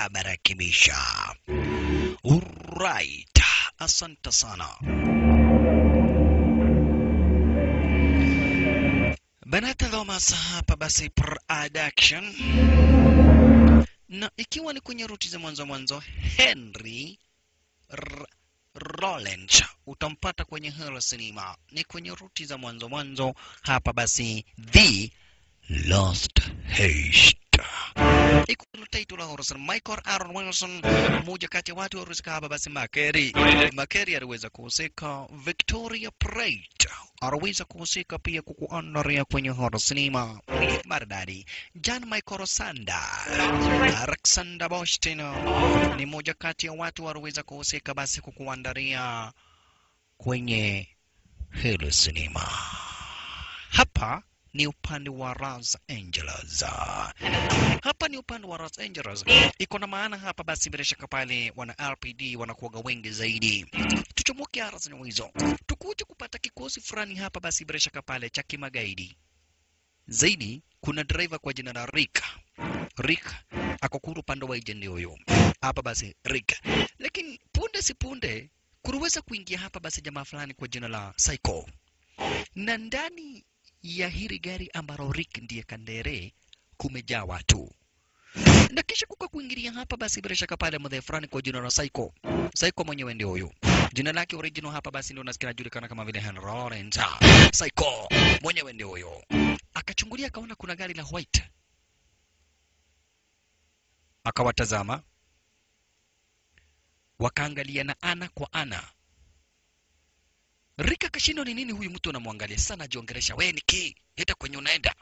baba rakibisha. Alright, asante sana. Banata Thomas hapa basi production, na ikiwa ni kwenye ruti za mwanzo mwanzo, Henry R Rollins utampata kwenye Hero Cinema, ni kwenye ruti za mwanzo mwanzo hapa basi, The Lost Haste ikulu title la Horror Cinema. Michael Aaron Wilson, mmoja kati ya watu waliohusika hapa basi. Makeri Makeri aliweza kuhusika, Victoria Pratt aliweza kuhusika pia kukuandaria kwenye Horror Cinema maridadi. John Michael Sanda, Alexander Boston ni mmoja kati ya watu walioweza kuhusika basi kukuandaria kwenye Hilo Cinema. Hapa ni upande wa Los Angeles. Hapa ni upande wa Los Angeles. Iko na maana hapa basi, bila shaka pale wana RPD wanakuwaga wengi zaidi. Tuchomoke arasini hizo, tukuje kupata kikosi fulani hapa basi, bila shaka pale cha kimagaidi zaidi. Kuna driver kwa jina la Rick. Rick ako kuru upande wa agent huyo hapa basi Rick, lakini punde si punde kuliweza kuingia hapa basi jamaa fulani kwa jina la Psycho na ndani ya hili gari ambalo Rick ndiye kandere kumejaa watu na kisha kuka kuingilia hapa basi bila shaka pale mzee fulani kwa jina la Psycho. Psycho mwenyewe ndio huyo. Jina lake original hapa basi ndio nasikia anajulikana kama vile Henry Lawrence. Psycho mwenyewe ndio huyo. Akachungulia akaona kuna gari la white. Akawatazama. Wakaangaliana ana kwa ana. Rika kashindwa ni nini huyu mtu anamwangalia sana, ajiongelesha wewe niki hata kwenye unaenda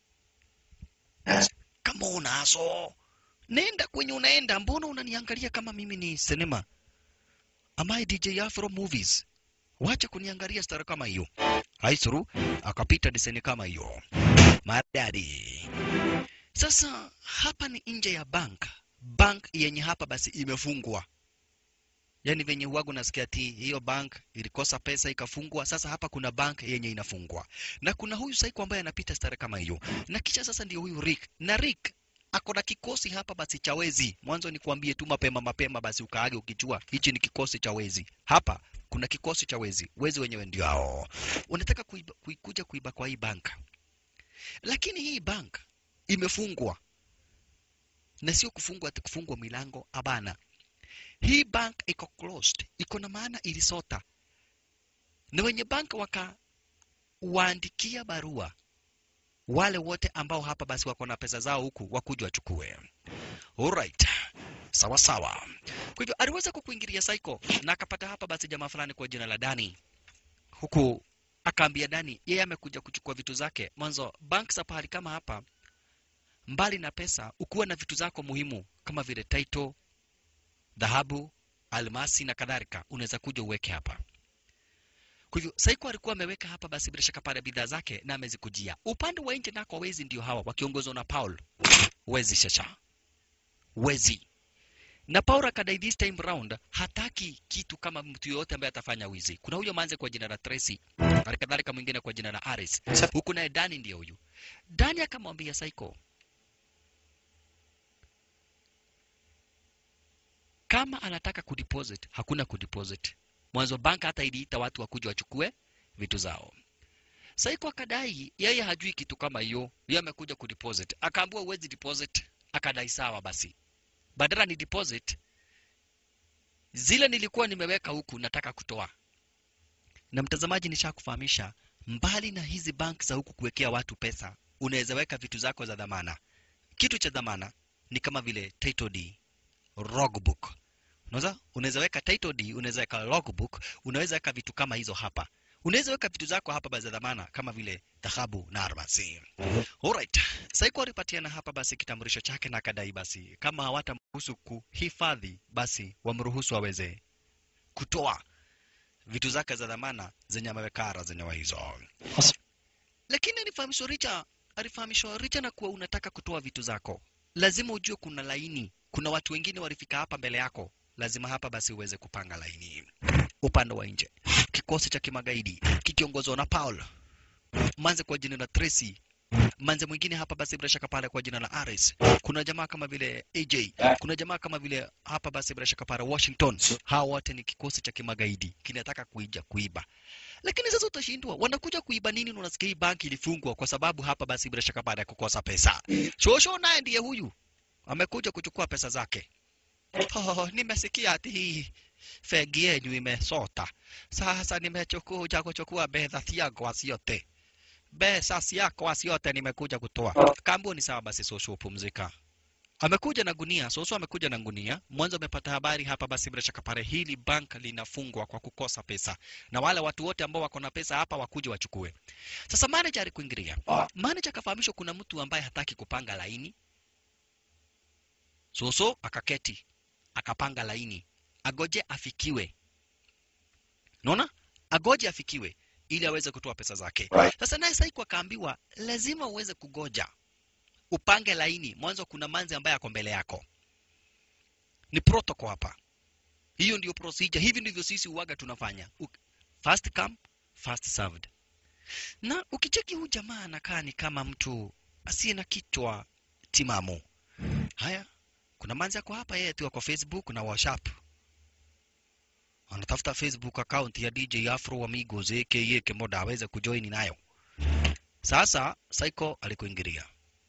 kama unazo nenda kwenye unaenda, mbona unaniangalia kama mimi ni sinema? Am I DJ Afro Movies? Wacha kuniangalia stara kama hiyo. Haisuru akapita diseni kama hiyo madadi. Sasa hapa ni nje ya bank, bank yenye hapa basi imefungwa yaani venye uwagu nasikia ti hiyo bank ilikosa pesa ikafungwa. Sasa hapa kuna bank yenye inafungwa na kuna huyu Saiko ambaye anapita stare kama hiyo, na kisha sasa ndio huyu Rick na Rick ako na kikosi hapa basi cha wezi. Mwanzo ni kuambie tu mapema mapema, basi ukaage ukijua hichi ni kikosi cha wezi. Hapa kuna kikosi cha wezi, wezi wenyewe ndio hao unataka kuiba, kuikuja kuiba kwa hii bank, lakini hii bank imefungwa na sio kufungwa ati kufungwa milango, abana hii bank iko closed, iko na maana ilisota, na wenye bank wakawaandikia barua wale wote ambao hapa basi wako na pesa zao huku wakuja wachukue. Alright, sawa sawa. Kwa hivyo aliweza kukuingilia Psycho na akapata hapa basi jamaa fulani kwa jina la Dani, huku akaambia Dani yeye amekuja kuchukua vitu zake. Mwanzo bank za pahali kama hapa, mbali na pesa, ukuwa na vitu zako muhimu kama vile title dhahabu, almasi na kadhalika, unaweza kuja uweke hapa. Kwa hivyo Saiko alikuwa ameweka hapa basi bila shaka pale bidhaa zake na amezikujia. Upande wa nje nako wezi ndio hawa wakiongozwa na Paul. Wezi shasha. Wezi. Na Paul akadai this time round hataki kitu kama mtu yoyote ambaye atafanya wizi. Kuna huyo manze kwa jina la Tracy, halikadhalika mwingine kwa jina la Aris. Huku naye Dani ndio huyu. Dani akamwambia Saiko, kama anataka kudeposit hakuna kudeposit. Mwanzo banka hata iliita watu wakuja wachukue vitu zao. Saiko akadai yeye hajui kitu kama hiyo, yeye amekuja kudeposit. Akaambiwa uwezi deposit, akadai sawa basi, badala ni deposit zile nilikuwa nimeweka huku nataka kutoa. Na mtazamaji, nishakufahamisha mbali na hizi bank za huku kuwekea watu pesa, unaweza weka vitu zako za dhamana. Kitu cha dhamana ni kama vile title deed, logbook Unaweza unaweza weka title deed, unaweza weka logbook, unaweza weka vitu kama hizo hapa. Unaweza weka vitu zako hapa basi za dhamana kama vile dhahabu na almasi. Alright. Saiko alipatiana hapa basi kitambulisho chake na akadai basi kama hawatamruhusu kuhifadhi basi wamruhusu aweze kutoa vitu zake za dhamana zenye ameweka zenye hizo. Lakini alifahamishwa Richa, alifahamishwa Richa na kuwa unataka kutoa vitu zako, lazima ujue kuna laini, kuna watu wengine walifika hapa mbele yako lazima hapa basi uweze kupanga laini. Upande wa nje, kikosi cha kimagaidi kikiongozwa na Paul Manze kwa jina la Tracy manze mwingine hapa basi bila shaka pale kwa jina la Aris. Kuna jamaa kama vile AJ, kuna jamaa kama vile hapa basi bila shaka pale Washington. Hawa wote ni kikosi cha kimagaidi kinataka kuija kuiba. Lakini sasa utashindwa, wanakuja kuiba nini? na Unasikia hii banki ilifungwa kwa sababu hapa basi bila shaka baada ya kukosa pesa. Shosho naye ndiye huyu amekuja kuchukua pesa zake. Oh, nimesikia ati hii fegi yenyu imesota. Sasa nimekuja kuchukua pesa ciakwa ciote, pesa ciakwa ciote nimekuja kutoa. Kampuni sawa, basi Shosho pumzika. Amekuja na gunia, Soso amekuja na gunia. Mwanzo amepata habari hapa, basi bila shaka pale hili bank linafungwa kwa kukosa pesa, na wale watu wote ambao wako na pesa hapa wakuje wachukue. Sasa manager alikuingilia. Manager akafahamishwa kuna mtu ambaye hataki kupanga laini. Soso akaketi akapanga laini, agoje afikiwe. Unaona, agoje afikiwe ili aweze kutoa pesa zake. Sasa naye Saiko akaambiwa lazima uweze kugoja upange laini mwanzo. Kuna manzi ambaye ako mbele yako, ni protocol hapa. Hiyo ndio procedure, hivi ndivyo sisi uwaga tunafanya, U first come first served. Na ukicheki huu jamaa anakaa ni kama mtu asiye na kichwa timamu. Haya, kuna manzi ako hapa, yeye tu kwa Facebook na WhatsApp anatafuta Facebook account ya DJ Afro Amigos aka Kemoda aweze kujoin nayo. Sasa Saiko alikuingilia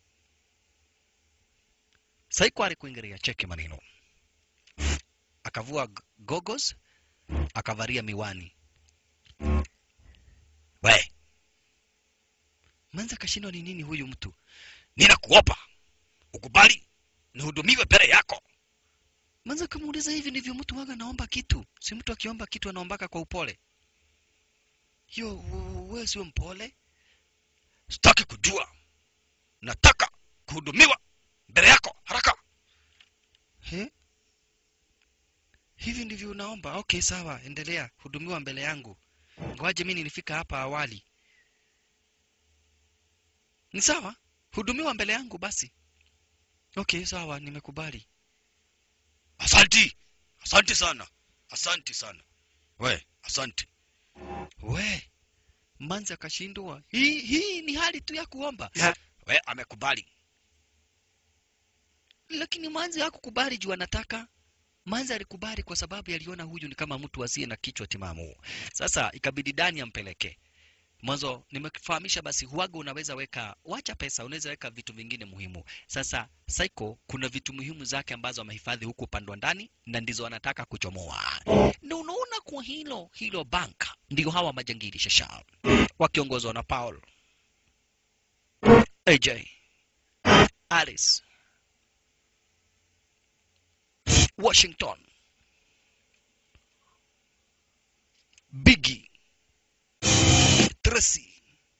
Saiko alikuingilia, cheki maneno, akavua goggles, akavaria miwani. We manza, kashindwa ni nini huyu mtu? Ninakuopa ukubali nihudumiwe mbele yako. Manza kamuuliza, hivi ndivyo mtu waga naomba kitu? Si mtu akiomba kitu anaombaka kwa upole? Hiyo wewe sio mpole. Sitaki kujua, nataka kuhudumiwa mbele yako haraka. He? Hivi ndivyo unaomba? Okay, sawa, endelea hudumiwa mbele yangu. Ngoaje mimi nilifika hapa awali. Ni sawa, hudumiwa mbele yangu basi. Okay, sawa, nimekubali. Asanti, asanti sana, asanti sana. We, asanti. We, manzi akashindwa. Hii hii ni hali tu ya kuomba. Yeah. We, amekubali lakini manzi hakukubali juu anataka. Manzi alikubali kwa sababu aliona huyu ni kama mtu asiye na kichwa timamu. Sasa ikabidi Dani ampeleke mwanzo. Nimekufahamisha basi, huaga unaweza weka, wacha pesa, unaweza weka vitu vingine muhimu. Sasa Saiko kuna vitu muhimu zake ambazo amehifadhi huku upande wa ndani na ndizo anataka kuchomoa, na unaona kwa hilo hilo bank ndio hawa majangili shasha wakiongozwa na Paul AJ Alice Washington, Biggie, Tracy.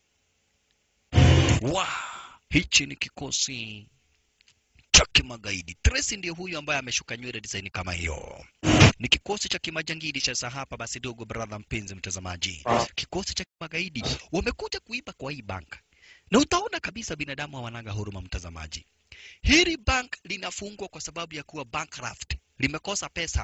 Wa, hichi ni kikosi cha kimagaidi. Tracy ndiyo huyu ambaye ameshuka nywele design kama hiyo. Ni kikosi cha kimajangili cha hapa basi, dogo brother, mpenzi mtazamaji, kikosi cha kimagaidi wamekuja kuiba kwa hii bank, na utaona kabisa binadamu hawanaga huruma, mtazamaji. Hili bank linafungwa kwa sababu ya kuwa bankrupt, limekosa pesa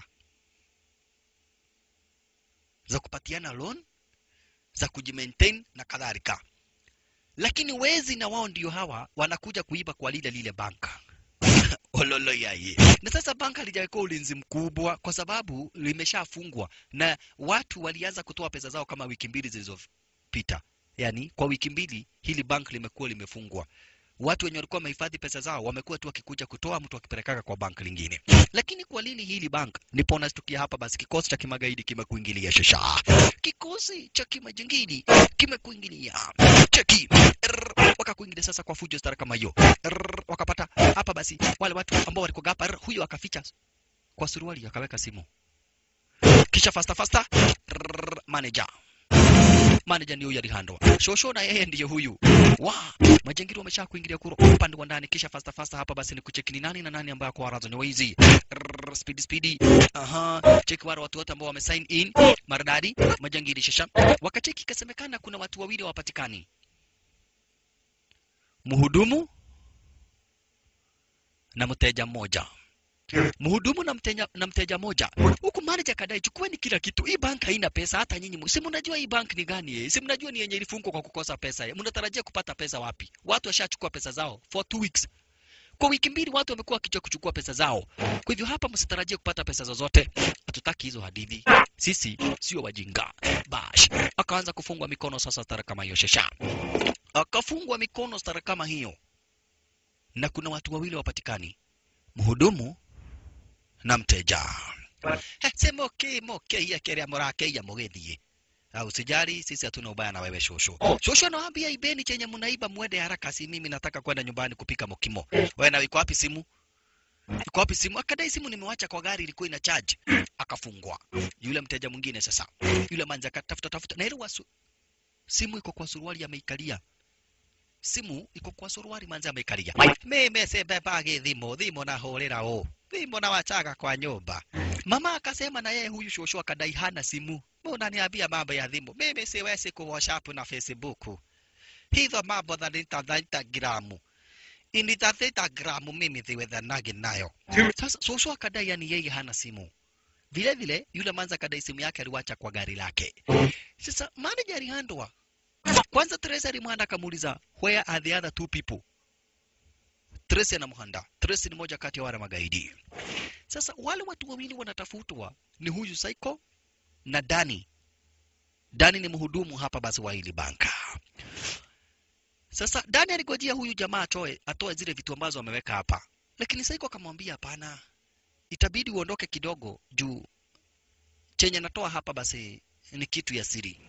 za kupatiana loan, za kujimaintain na kadhalika. Lakini wezi na wao ndio hawa wanakuja kuiba kwa lile lile banka ololo yaye. Na sasa banka halijawekwa ulinzi mkubwa kwa sababu limeshafungwa na watu walianza kutoa pesa zao kama wiki mbili zilizopita. Yaani kwa wiki mbili hili bank limekuwa limefungwa watu wenye walikuwa wamehifadhi pesa zao wamekuwa tu wakikuja kutoa, mtu akipelekaka kwa bank lingine. Lakini kwa nini hili bank? Ndipo unastukia hapa basi, kikosi cha kimagaidi kimekuingilia shasha, kikosi cha kimajangili kimekuingilia cheki, Rrr, wakakuingilia sasa kwa fujo stara kama hiyo, Rrr, wakapata hapa basi wale watu ambao walikuwa hapa, rrr, huyo akaficha kwa suruali akaweka simu, kisha fasta fasta, rrr, manager manager ni huyu alihandwa shosho na yeye ndiye huyu wa majangili wamesha kuingilia kuro upande wa ndani kisha fasta fasta hapa basi ni kucheki ni nani na nani ambaye kwa warazo ni waizi Rrrr, speedy speedy aha cheki wale watu wote ambao wame sign in maridadi majangili shasha wakacheki ikasemekana kuna watu wawili hawapatikani mhudumu na mteja mmoja mhudumu na mteja, na mteja moja huku manager kadai chukueni kila kitu hii bank haina pesa hata nyinyi mu- si mnajua hii bank ni gani eh? si mnajua ni yenye ilifungwa kwa kukosa pesa eh? mnatarajia kupata pesa wapi watu washachukua pesa zao for two weeks kwa wiki mbili watu wamekuwa wakija kuchukua pesa zao kwa hivyo hapa msitarajie kupata pesa zozote hatutaki hizo hadithi sisi sio wajinga bash akaanza kufungwa mikono sasa stara kama hiyo shesha akafungwa mikono stara kama hiyo na kuna watu wawili wapatikani mhudumu na mteja He, se moke moke iya keria morake iya mugithie au sijali sisi hatuna ubaya na wewe shosho shosho anawaambia ibeni chenye mnaiba mwende haraka si mimi nataka kwenda nyumbani kupika mokimo wewe na iko wapi simu iko wapi simu akadai simu nimewacha kwa gari ilikuwa ina charge akafungwa yule mteja mwingine sasa yule manja akatafuta tafuta na ile wasu simu iko kwa suruali ameikalia simu iko kwa suruali manza ameikalia mimi sibebagi thimo thimo nahũrĩra ũ thimo na wachaga kwa nyumba mama akasema na yeye huyu shosho akadai hana simu unaniambia mambo ya thimu mimi siwezi ku whatsapp na facebook hizo mambo za instagramu instagramu mimi siwezanagi nayo sasa shosho akadai yani yeye hana simu vile vile yule manza akadai simu yake aliwacha kwa gari lake sasa manager alihandwa kwanza Tracy alimwanda akamuuliza where are the other two people Tracy anamhanda Tracy ni moja kati ya wale magaidi sasa wale watu wawili wanatafutwa ni huyu Psycho na Dani Dani ni mhudumu hapa basi wa hili banka sasa Dani aligojea huyu jamaa atoe atoe zile vitu ambazo ameweka hapa lakini Psycho akamwambia hapana itabidi uondoke kidogo juu chenye natoa hapa basi ni kitu ya siri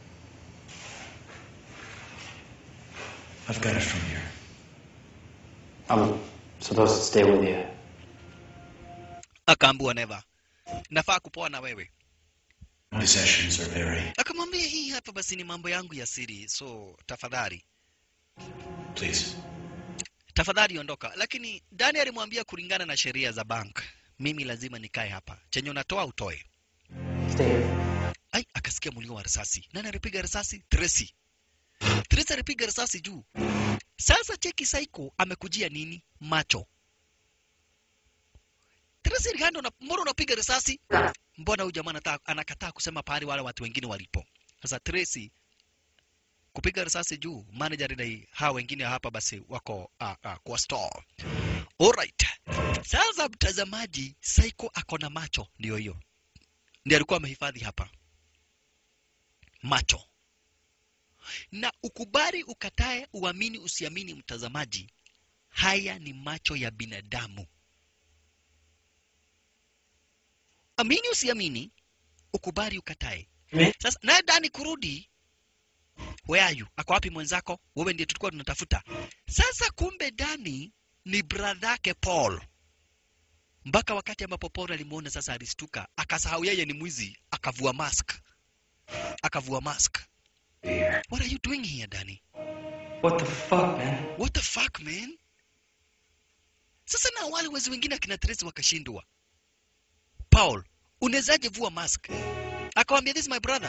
I've got it from here. I'm supposed to stay with you. akaambua never nafaa kupoa na wewe Possessions are very. akamwambia hii hapa basi ni mambo yangu ya siri so tafadhali Please. tafadhali ondoka lakini dani alimwambia kulingana na sheria za bank mimi lazima nikae hapa chenye unatoa utoe Stay here. ai akasikia mlio wa risasi nani alipiga risasi Tracy Tracy alipiga risasi juu sasa cheki Psycho amekujia nini macho Tracy Rihando na mbona unapiga risasi mbona huyu jamaa anataka anakataa kusema pahali wale watu wengine walipo sasa Tracy kupiga risasi juu manager alidai hawa wengine hapa basi wako uh, uh, kwa store alright sasa mtazamaji Psycho ako na macho ndio hiyo ndiye alikuwa amehifadhi hapa macho na ukubali ukatae uamini usiamini mtazamaji haya ni macho ya binadamu amini usiamini ukubali ukatae Me? sasa naye dani kurudi where are you ako wapi mwenzako wewe ndiye tulikuwa tunatafuta sasa kumbe dani ni bradhake paul mpaka wakati ambapo paul alimuona sasa alistuka akasahau yeye ni mwizi akavua mask akavua mask Here. what are you doing here dani What the fuck, man? what the fuck man sasa na wale wezi wengine akina Tracy wakashindwa paul unezaje vua mask akawambia this is my brother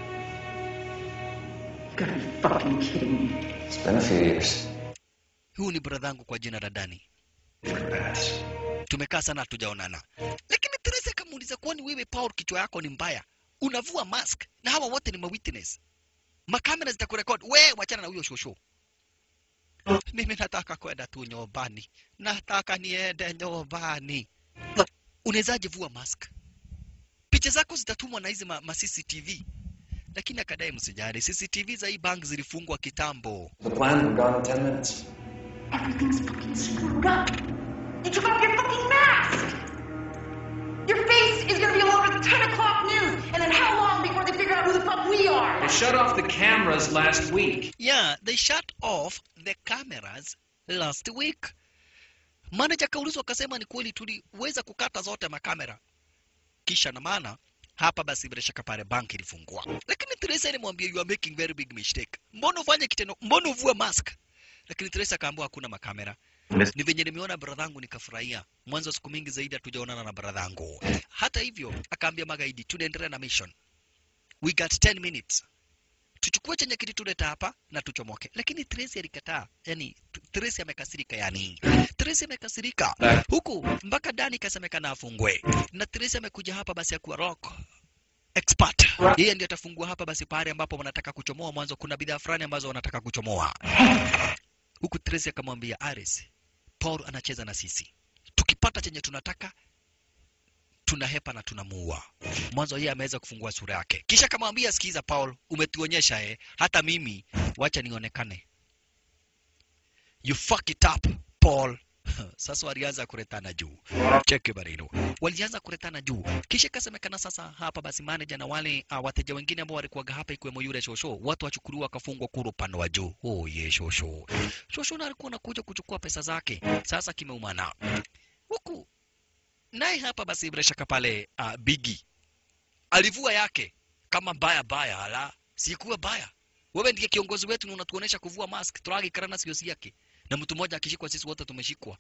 You gotta be fucking kidding me. It's been a few years. huyu ni bradhangu kwa jina la dani Different paths. tumekaa sana hatujaonana lakini Tracy akamuuliza kwani wewe paul kichwa yako ni mbaya unavua mask na hawa wote ni mawitness makamera zitakurekod we wachana na huyo shosho mimi nataka kwenda tu nyumbani nataka niende nyumbani unawezaje vua mask picha zako zitatumwa na hizi ma, ma CCTV lakini akadai msijali CCTV za hii bank zilifungwa kitambo The plan, we're gone in 10 minutes. Everything's fucking screwed up. You took off your fucking mask! Your face is gonna be all over the 10 o'clock news, and then how long before they figure out who the fuck we are? They shut off the cameras last week. yeah they shut off the cameras last week manager kaulizwa akasema ni kweli tuliweza kukata zote makamera kisha na maana hapa basi bila shaka pale bank ilifungwa lakini Teresa alimwambia you are making very big mistake mbona ufanye kitendo mbona uvue mask lakini Teresa akaambiwa hakuna makamera ni venye nimeona bradhangu nikafurahia mwanzo siku mingi zaidi hatujaonana na bradhangu hata hivyo akaambia magaidi tunaendelea na mission we got 10 minutes tuchukue chenye kilituleta hapa na tuchomoke lakini Tracy alikataa yani Tracy amekasirika yani. Tracy amekasirika. Huku mpaka Dani kasemekana afungwe. Na Tracy amekuja hapa basi akuwa rock expert. Yeye ndiye atafungua hapa basi pale ambapo wanataka kuchomoa mwanzo kuna bidhaa fulani ambazo wanataka kuchomoa. Huku Tracy akamwambia Aris, Paul anacheza na sisi. Tukipata chenye tunataka tunahepa na tunamuua. Mwanzo yeye ameweza kufungua sura yake, kisha akamwambia, sikiza Paul, umetuonyesha eh, hata mimi wacha nionekane. You fuck it up Paul. Sasa walianza kuretana juu, cheki maneno, walianza kuretana juu, kisha ikasemekana sasa hapa basi manager na wale uh, wateja wengine ambao walikuwaga hapa ikiwemo yule shosho, watu wachukuliwa wakafungwa kuru upande wa juu. Oh ye shosho, shosho na alikuwa anakuja kuchukua pesa zake, sasa kimeumana huku naye hapa basi bila shaka pale uh, Bigi alivua yake kama baya baya, ala sikuwa baya. Wewe ndiye kiongozi wetu na unatuonesha kuvua mask, turagi karana sio si yake, na mtu mmoja akishikwa, sisi wote tumeshikwa.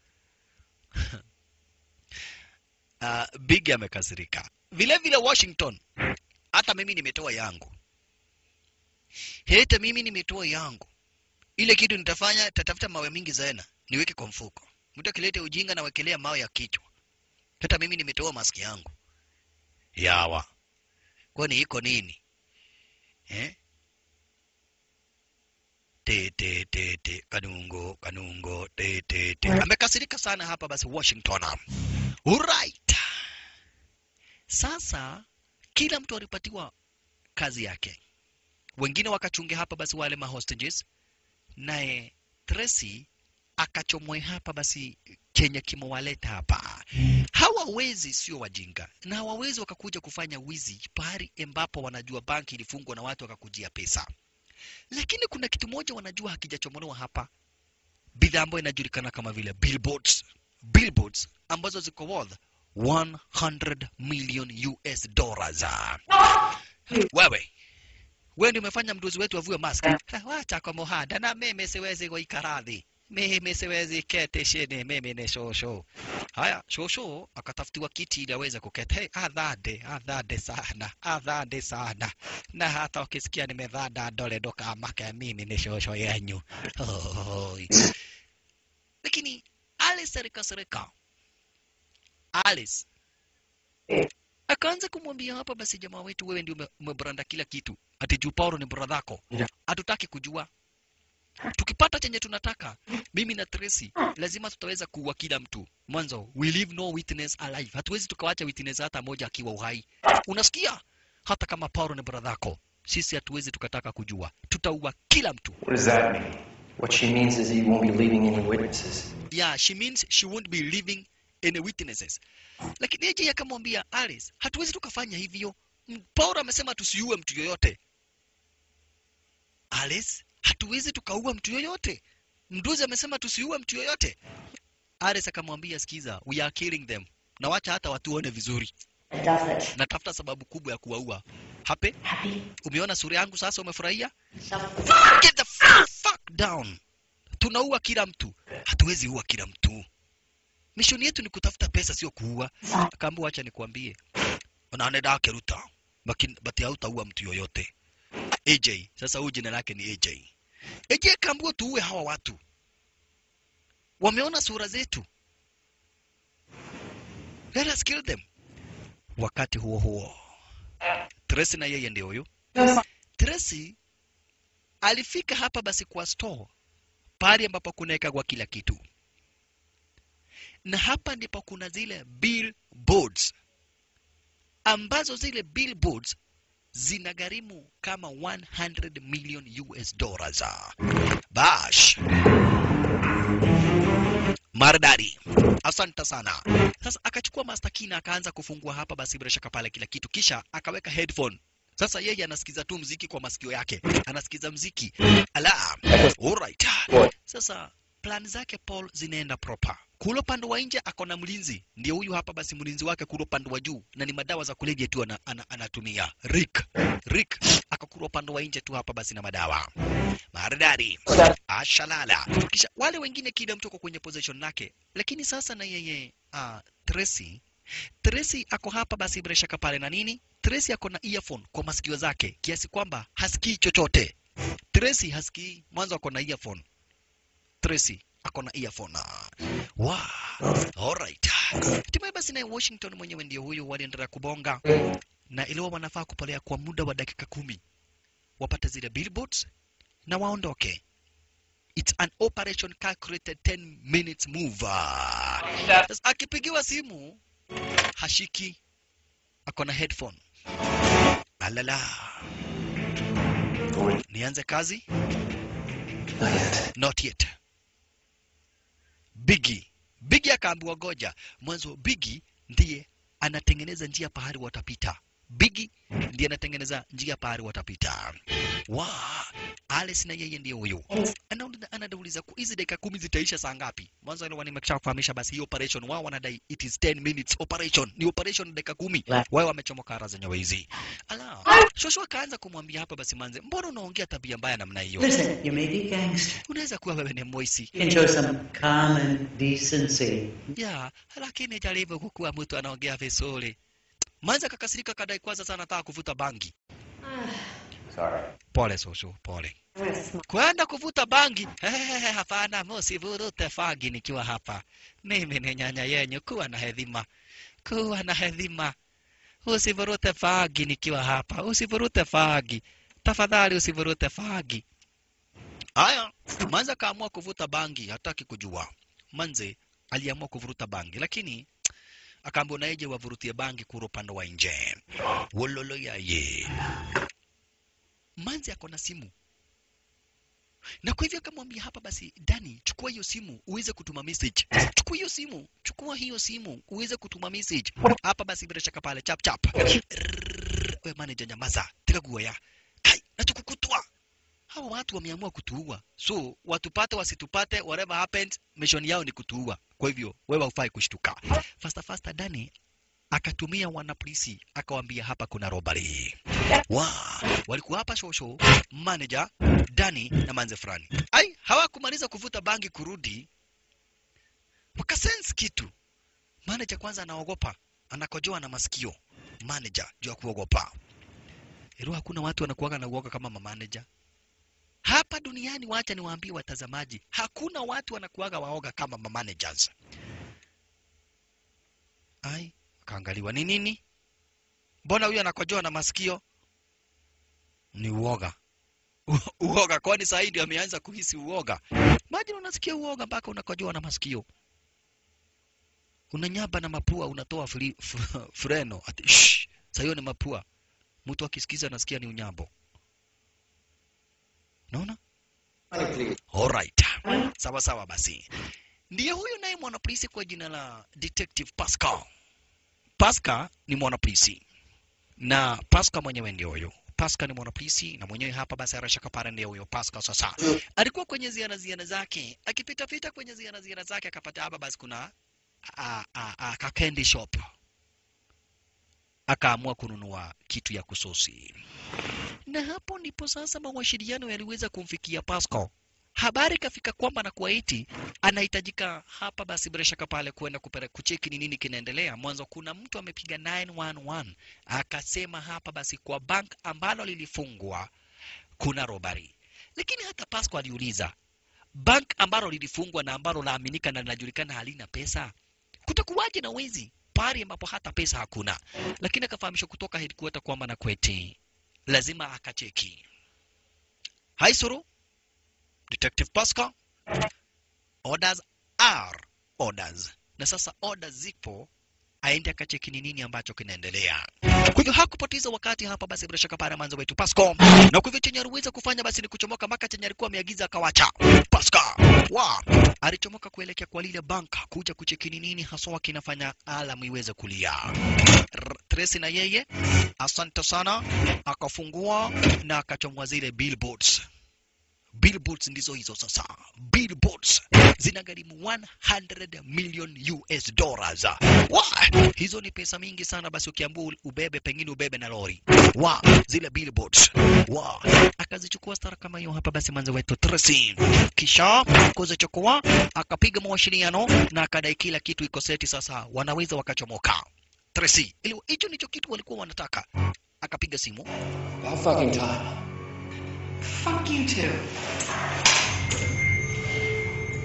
uh, Bigi amekasirika vile vile. Washington, hata mimi nimetoa yangu, hata mimi nimetoa yangu. Ile kitu nitafanya, tatafuta mawe mingi zaena niweke kwa mfuko. Mtu akilete ujinga na wekelea mawe ya kichwa hata mimi nimetoa maski yangu yawa kwani iko nini eh? te te te te kanungo kanungo te te te amekasirika sana hapa basi Washington alright sasa kila mtu alipatiwa kazi yake wengine wakachunge hapa basi wale ma hostages naye Tracy akachomwe hapa basi chenye kimewaleta hapa. Hawawezi, sio wajinga, na hawawezi wakakuja kufanya wizi pahali ambapo wanajua banki ilifungwa na watu wakakujia pesa. Lakini kuna kitu moja wanajua hakijachomolewa hapa, bidhaa ambayo inajulikana kama vile billboards. Billboards ambazo ziko worth 100 million US dollars. Wewe wewe ndio umefanya mdozi wetu avue mask. Wacha kwa mohada na mimi siwezi kuikaradhi mimi siwezi kete chini, mimi ni shosho. Haya, shosho akatafutiwa kiti ili aweze kuketi. Hey, adhade adhade sana adhade sana, na hata ukisikia nimedhada dole doka make, mimi ni shosho yenyu. Oi. Lakini Alice alikasirika. Alice akaanza kumwambia hapa, basi jamaa wetu, wewe ndio ume- umebranda kila kitu, ati juu Paulo ni bradhako, hatutaki kujua tukipata chenye tunataka mimi na Tracy lazima tutaweza kuua kila mtu mwanzo we leave no witness alive hatuwezi tukawacha witness hata moja akiwa uhai unasikia hata kama Paulo ni bradhako sisi hatuwezi tukataka kujua tutaua kila mtu What does that mean? What she means is that you won't be leaving any witnesses. yeah she means she won't be leaving any witnesses lakini yeye akamwambia Alice hatuwezi tukafanya hivyo M- Paulo amesema tusiue mtu yoyote Alice hatuwezi tukaua mtu yoyote mduzi amesema tusiue mtu yoyote Alice akamwambia sikiza we are killing them na wacha hata watuone vizuri Does it? natafuta sababu kubwa ya kuwaua hape Happy? umeona sura yangu sasa umefurahia So get the f- fuck down tunaua kila mtu hatuwezi ua kila mtu mishoni yetu ni kutafuta pesa sio kuua akaambia wacha nikwambie unaoneda keruta bati hautaua mtu yoyote AJ sasa huyu jina lake ni AJ AJ akaambiwa tuue hawa watu wameona sura zetu let us kill them wakati huo huo Tracy na yeye ndio huyo Tracy alifika hapa basi kwa store pale ambapo kunawekagwa kila kitu, na hapa ndipo kuna zile billboards ambazo zile billboards zinagharimu kama 100 million US dollars. Bash maridadi, asante sana. Sasa akachukua master key na akaanza kufungua hapa basi bila shaka pale kila kitu, kisha akaweka headphone sasa yeye anasikiza tu mziki kwa masikio yake, anasikiza mziki ala. Alright. Sasa plan zake Paul zinaenda proper. Kule upande wa nje ako na mlinzi, ndio huyu hapa basi mlinzi wake kule upande wa juu, na ni madawa za kulevya tu ana, ana, anatumia Rick. Rick akakula upande wa nje tu hapa basi na madawa maridadi, ashalala. Kisha wale wengine, kila mtu ako kwenye position lake, lakini sasa na yeye uh, Tracy Tracy ako hapa basi bila shaka pale na nini? Tracy ako na earphone kwa masikio zake kiasi kwamba hasikii chochote. Tracy hasikii, mwanzo ako na earphone. Tracy ako na earphone. Wow. Alright. Hatimaye basi naye Washington mwenyewe ndio huyo waliendelea kubonga na iliwa wanafaa kupolea kwa muda wa dakika kumi wapate zile billboards na waondoke. It's an operation calculated 10 minutes move. Sasa akipigiwa simu hashiki, ako na headphone. Alala, Going. nianze kazi? Not yet. Not yet. Biggie. Biggie akaambiwa goja. Mwanzo Biggie ndiye anatengeneza njia pahali watapita. Biggie ndiye anatengeneza njia pahali watapita. Wa, Alice na yeye ndiye huyo. Anauliza anadauliza ku hizi dakika kumi zitaisha saa ngapi? Mwanzo ile nimeshafahamisha basi hii operation wao wanadai it is 10 minutes operation. Ni operation dakika kumi. La- Wao wamechomoka ara zenyewe hizi. Ala. Shosho akaanza kumwambia hapa basi manze, mbona unaongea tabia mbaya namna hiyo? Listen, you may be gangster. Unaweza kuwa wewe ni moisi. You can show some common decency. ya lakini jaribu kukuwa mtu anaongea vizuri. Manza kakasirika kadai kwanza sana nataka kuvuta bangi. Sorry. Pole Susu, pole. Kwenda kuvuta bangi? Hehehe, hapana, msivurute bangi nikiwa hapa. Mimi ni nyanya yenyu, kuwa na hedhima, kuwa na hedhima. Usivurute bangi nikiwa hapa, usivurute bangi tafadhali, usivurute bangi. Haya, Manza kaamua kuvuta bangi, hataki kujua. Manze aliamua kuvuruta bangi, lakini akaambiwa na yeje wavurutie bangi kura upande wa nje. Wololo yaye. Manzi ako na simu na kwa hivyo akamwambia hapa basi, Dani, chukua hiyo simu uweze kutuma message. Chukua hiyo simu, chukua hiyo simu uweze kutuma message hapa basi, bila shaka pale chap chap. Rrrr, We manager, nyamaza, tega gua ya kai na tukukutwa. Hawa watu wameamua kutuua, so watupate wasitupate, whatever happens, mission yao ni kutuua. Kwa hivyo wewe hufai kushtuka. Fasta fasta, Dani akatumia wanapolisi akawaambia hapa kuna robbery. Wa, walikuwa hapa shosho, manager, Dani na manze fulani. Ai, hawakumaliza kuvuta bangi kurudi, wakasense kitu. Manager kwanza anaogopa, anakojoa na masikio. Manager juu ya kuogopa. Ilo hakuna watu wanakuwaga na uoga kama manager. Hapa duniani, wacha niwaambie watazamaji, hakuna watu wanakuwaga waoga kama managers. Ai, akaangaliwa ni nini? Mbona huyu anakojoa na masikio? Ni uoga. U- uoga, kwani saa hii ndio ameanza kuhisi uoga. Imagine unasikia uoga mpaka unakojoa na masikio, unanyaba na mapua, unatoa fri, f, freno ati shh, saa hiyo ni mapua. Mtu akisikiza anasikia ni unyambo. Naona? Alright. Sawa sawa basi. Ndiye huyu naye mwanapolisi kwa jina la Detective Pascal. Pascal ni mwanapolisi na Pascal mwenyewe ndio huyo. Pascal ni mwanapolisi na mwenyewe hapa basi arashaka pale ndio huyo Pascal sasa. Alikuwa kwenye ziara ziara zake, akipita pita kwenye ziara ziara zake akapata hapa basi kuna a, a, a, ka candy shop. Akaamua kununua kitu ya kusosi. Na hapo ndipo sasa mawasiliano yaliweza kumfikia Pascal. Habari kafika kwamba na kuwaiti anahitajika hapa basi bila shaka pale kwenda kupere kucheki ni nini kinaendelea. Mwanzo kuna mtu amepiga 911 akasema hapa basi kwa bank ambalo lilifungwa kuna robari, lakini hata Pasco aliuliza bank ambalo lilifungwa na ambalo laaminika na linajulikana halina pesa, kutakuwaje na wezi pale ambapo hata pesa hakuna? Lakini akafahamishwa kutoka headquarter kwamba na kweti lazima akacheki. Haisuru Detective Pascal, orders are orders, na sasa orders zipo, aende akacheki ni nini ambacho kinaendelea. Kwa hivyo hakupoteza wakati hapa, basi bila shaka pale mwanzo wetu Pascal, na kwa hivyo chenye aliweza kufanya basi ni kuchomoka mpaka chenye alikuwa ameagiza akawacha. Pascal wa alichomoka kuelekea kwa lile bank kuja kucheki ni nini haswa kinafanya alamu iweze kulia. R- Tracy na yeye, asante sana, akafungua na akachomwa zile billboards billboards ndizo hizo sasa billboards zinagharimu 100 million US dollars wa hizo ni pesa mingi sana basi ukiambua ubebe pengine ubebe na lori wa zile billboards wa akazichukua stara kama hiyo hapa basi manze wetu Tracy kisha kuzichukua akapiga mawasiliano na akadai kila kitu iko seti sasa wanaweza wakachomoka Tracy ili hicho ndicho kitu walikuwa wanataka akapiga simu About fucking time. Fuck you too.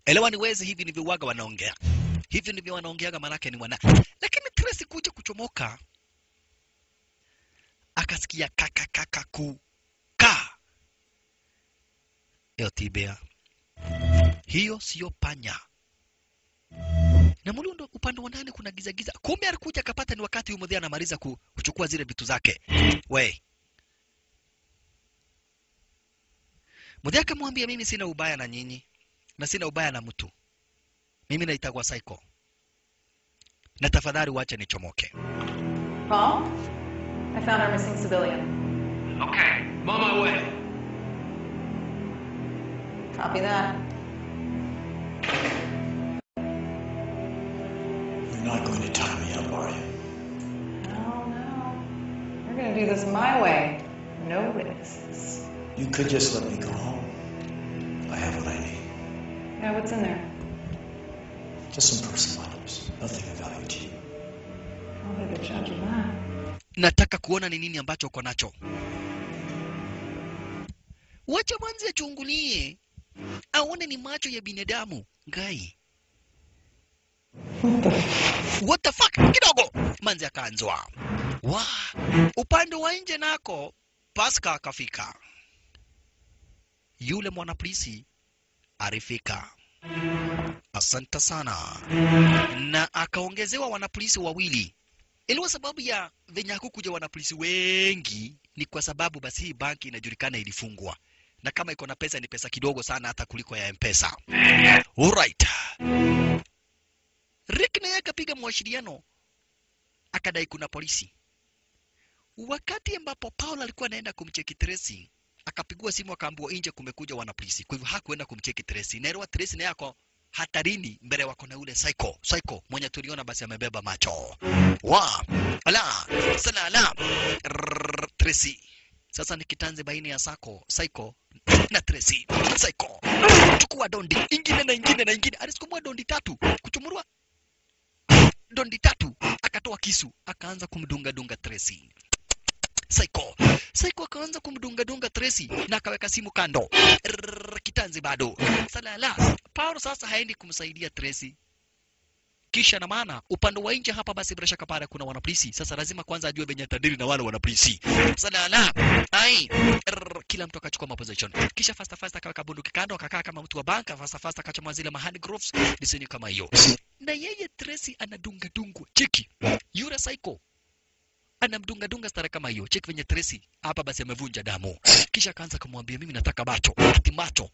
Elewa ni wezi, hivi ndivyo waga wanaongea, hivi ndivyo wanaongeaga, manake ni wana. Lakini Tracy kuja kuchomoka, akasikia kaka kaka ku ka hiyo tibia, hiyo siyo panya na mulundo upande wa ndani kuna giza giza. Kumbe alikuja akapata ni wakati huyu mudhia anamaliza ku- kuchukua zile vitu zake. We mudhia akamwambia, mimi sina ubaya na nyinyi na sina ubaya na mtu, mimi naitagwa Psycho, na tafadhali wache nichomoke. Paul? I found our missing civilian. Okay, I'm on my way. Copy that. You're not going to tie me up, are you? No, no. We're gonna do this my way. No witnesses. You could just let me go home. I have what I need. Yeah, what's in there? Just some personal items. Nothing of value to you. I'll be the judge of that. Nataka kuona ni nini ambacho uko nacho. Wacha mwanzi achungulie, aone ni macho ya binadamu. Ngai, what the fuck? Kidogo manzi akaanzwa wa upande wa nje nako Paska akafika, yule mwanapolisi alifika. Asante sana, na akaongezewa wanapolisi wawili iliwa sababu ya venye hakukuja wanapolisi wengi ni kwa sababu basi hii banki inajulikana ilifungwa na kama iko na pesa ni pesa kidogo sana hata kuliko ya mpesa alright rick naye akapiga mwashiriano akadai kuna polisi wakati ambapo paul alikuwa anaenda kumcheki tracy akapigua simu akaambiwa nje kumekuja wanapolisi kwa hivyo hakuenda kumcheki tracy naelewa tracy naye ako hatarini mbele wako na ule psycho psycho mwenye tuliona basi amebeba macho wa ala salala Rrrr, Tracy sasa ni kitanzi baina ya sako psycho na Tracy psycho chukua dondi ingine na ingine na ingine alisukumua dondi tatu kuchumurua dondi tatu akatoa kisu akaanza kumdunga dunga Tracy Psycho. Psycho akaanza kumdunga dunga Tracy na akaweka simu kando. Rrrr, kitanzi bado. Salala. Paulo sasa haendi kumsaidia Tracy. Kisha na maana upande wa nje hapa basi bila shaka pale kuna wanapolisi. Sasa lazima kwanza ajue venye tadiri na wale wanapolisi. Salala. Ai. Rrrr, kila mtu akachukua maposition. Kisha fasta fasta akaweka bunduki kando akakaa kama mtu wa banka fasta fasta akachoma zile mahand gloves disini kama hiyo. Na yeye Tracy anadunga dungwa. Cheki. Yule Psycho anamdungadunga stara kama hiyo. Cheki venye Tracy hapa basi amevunja damu, kisha akaanza kumwambia mimi nataka macho, ati macho.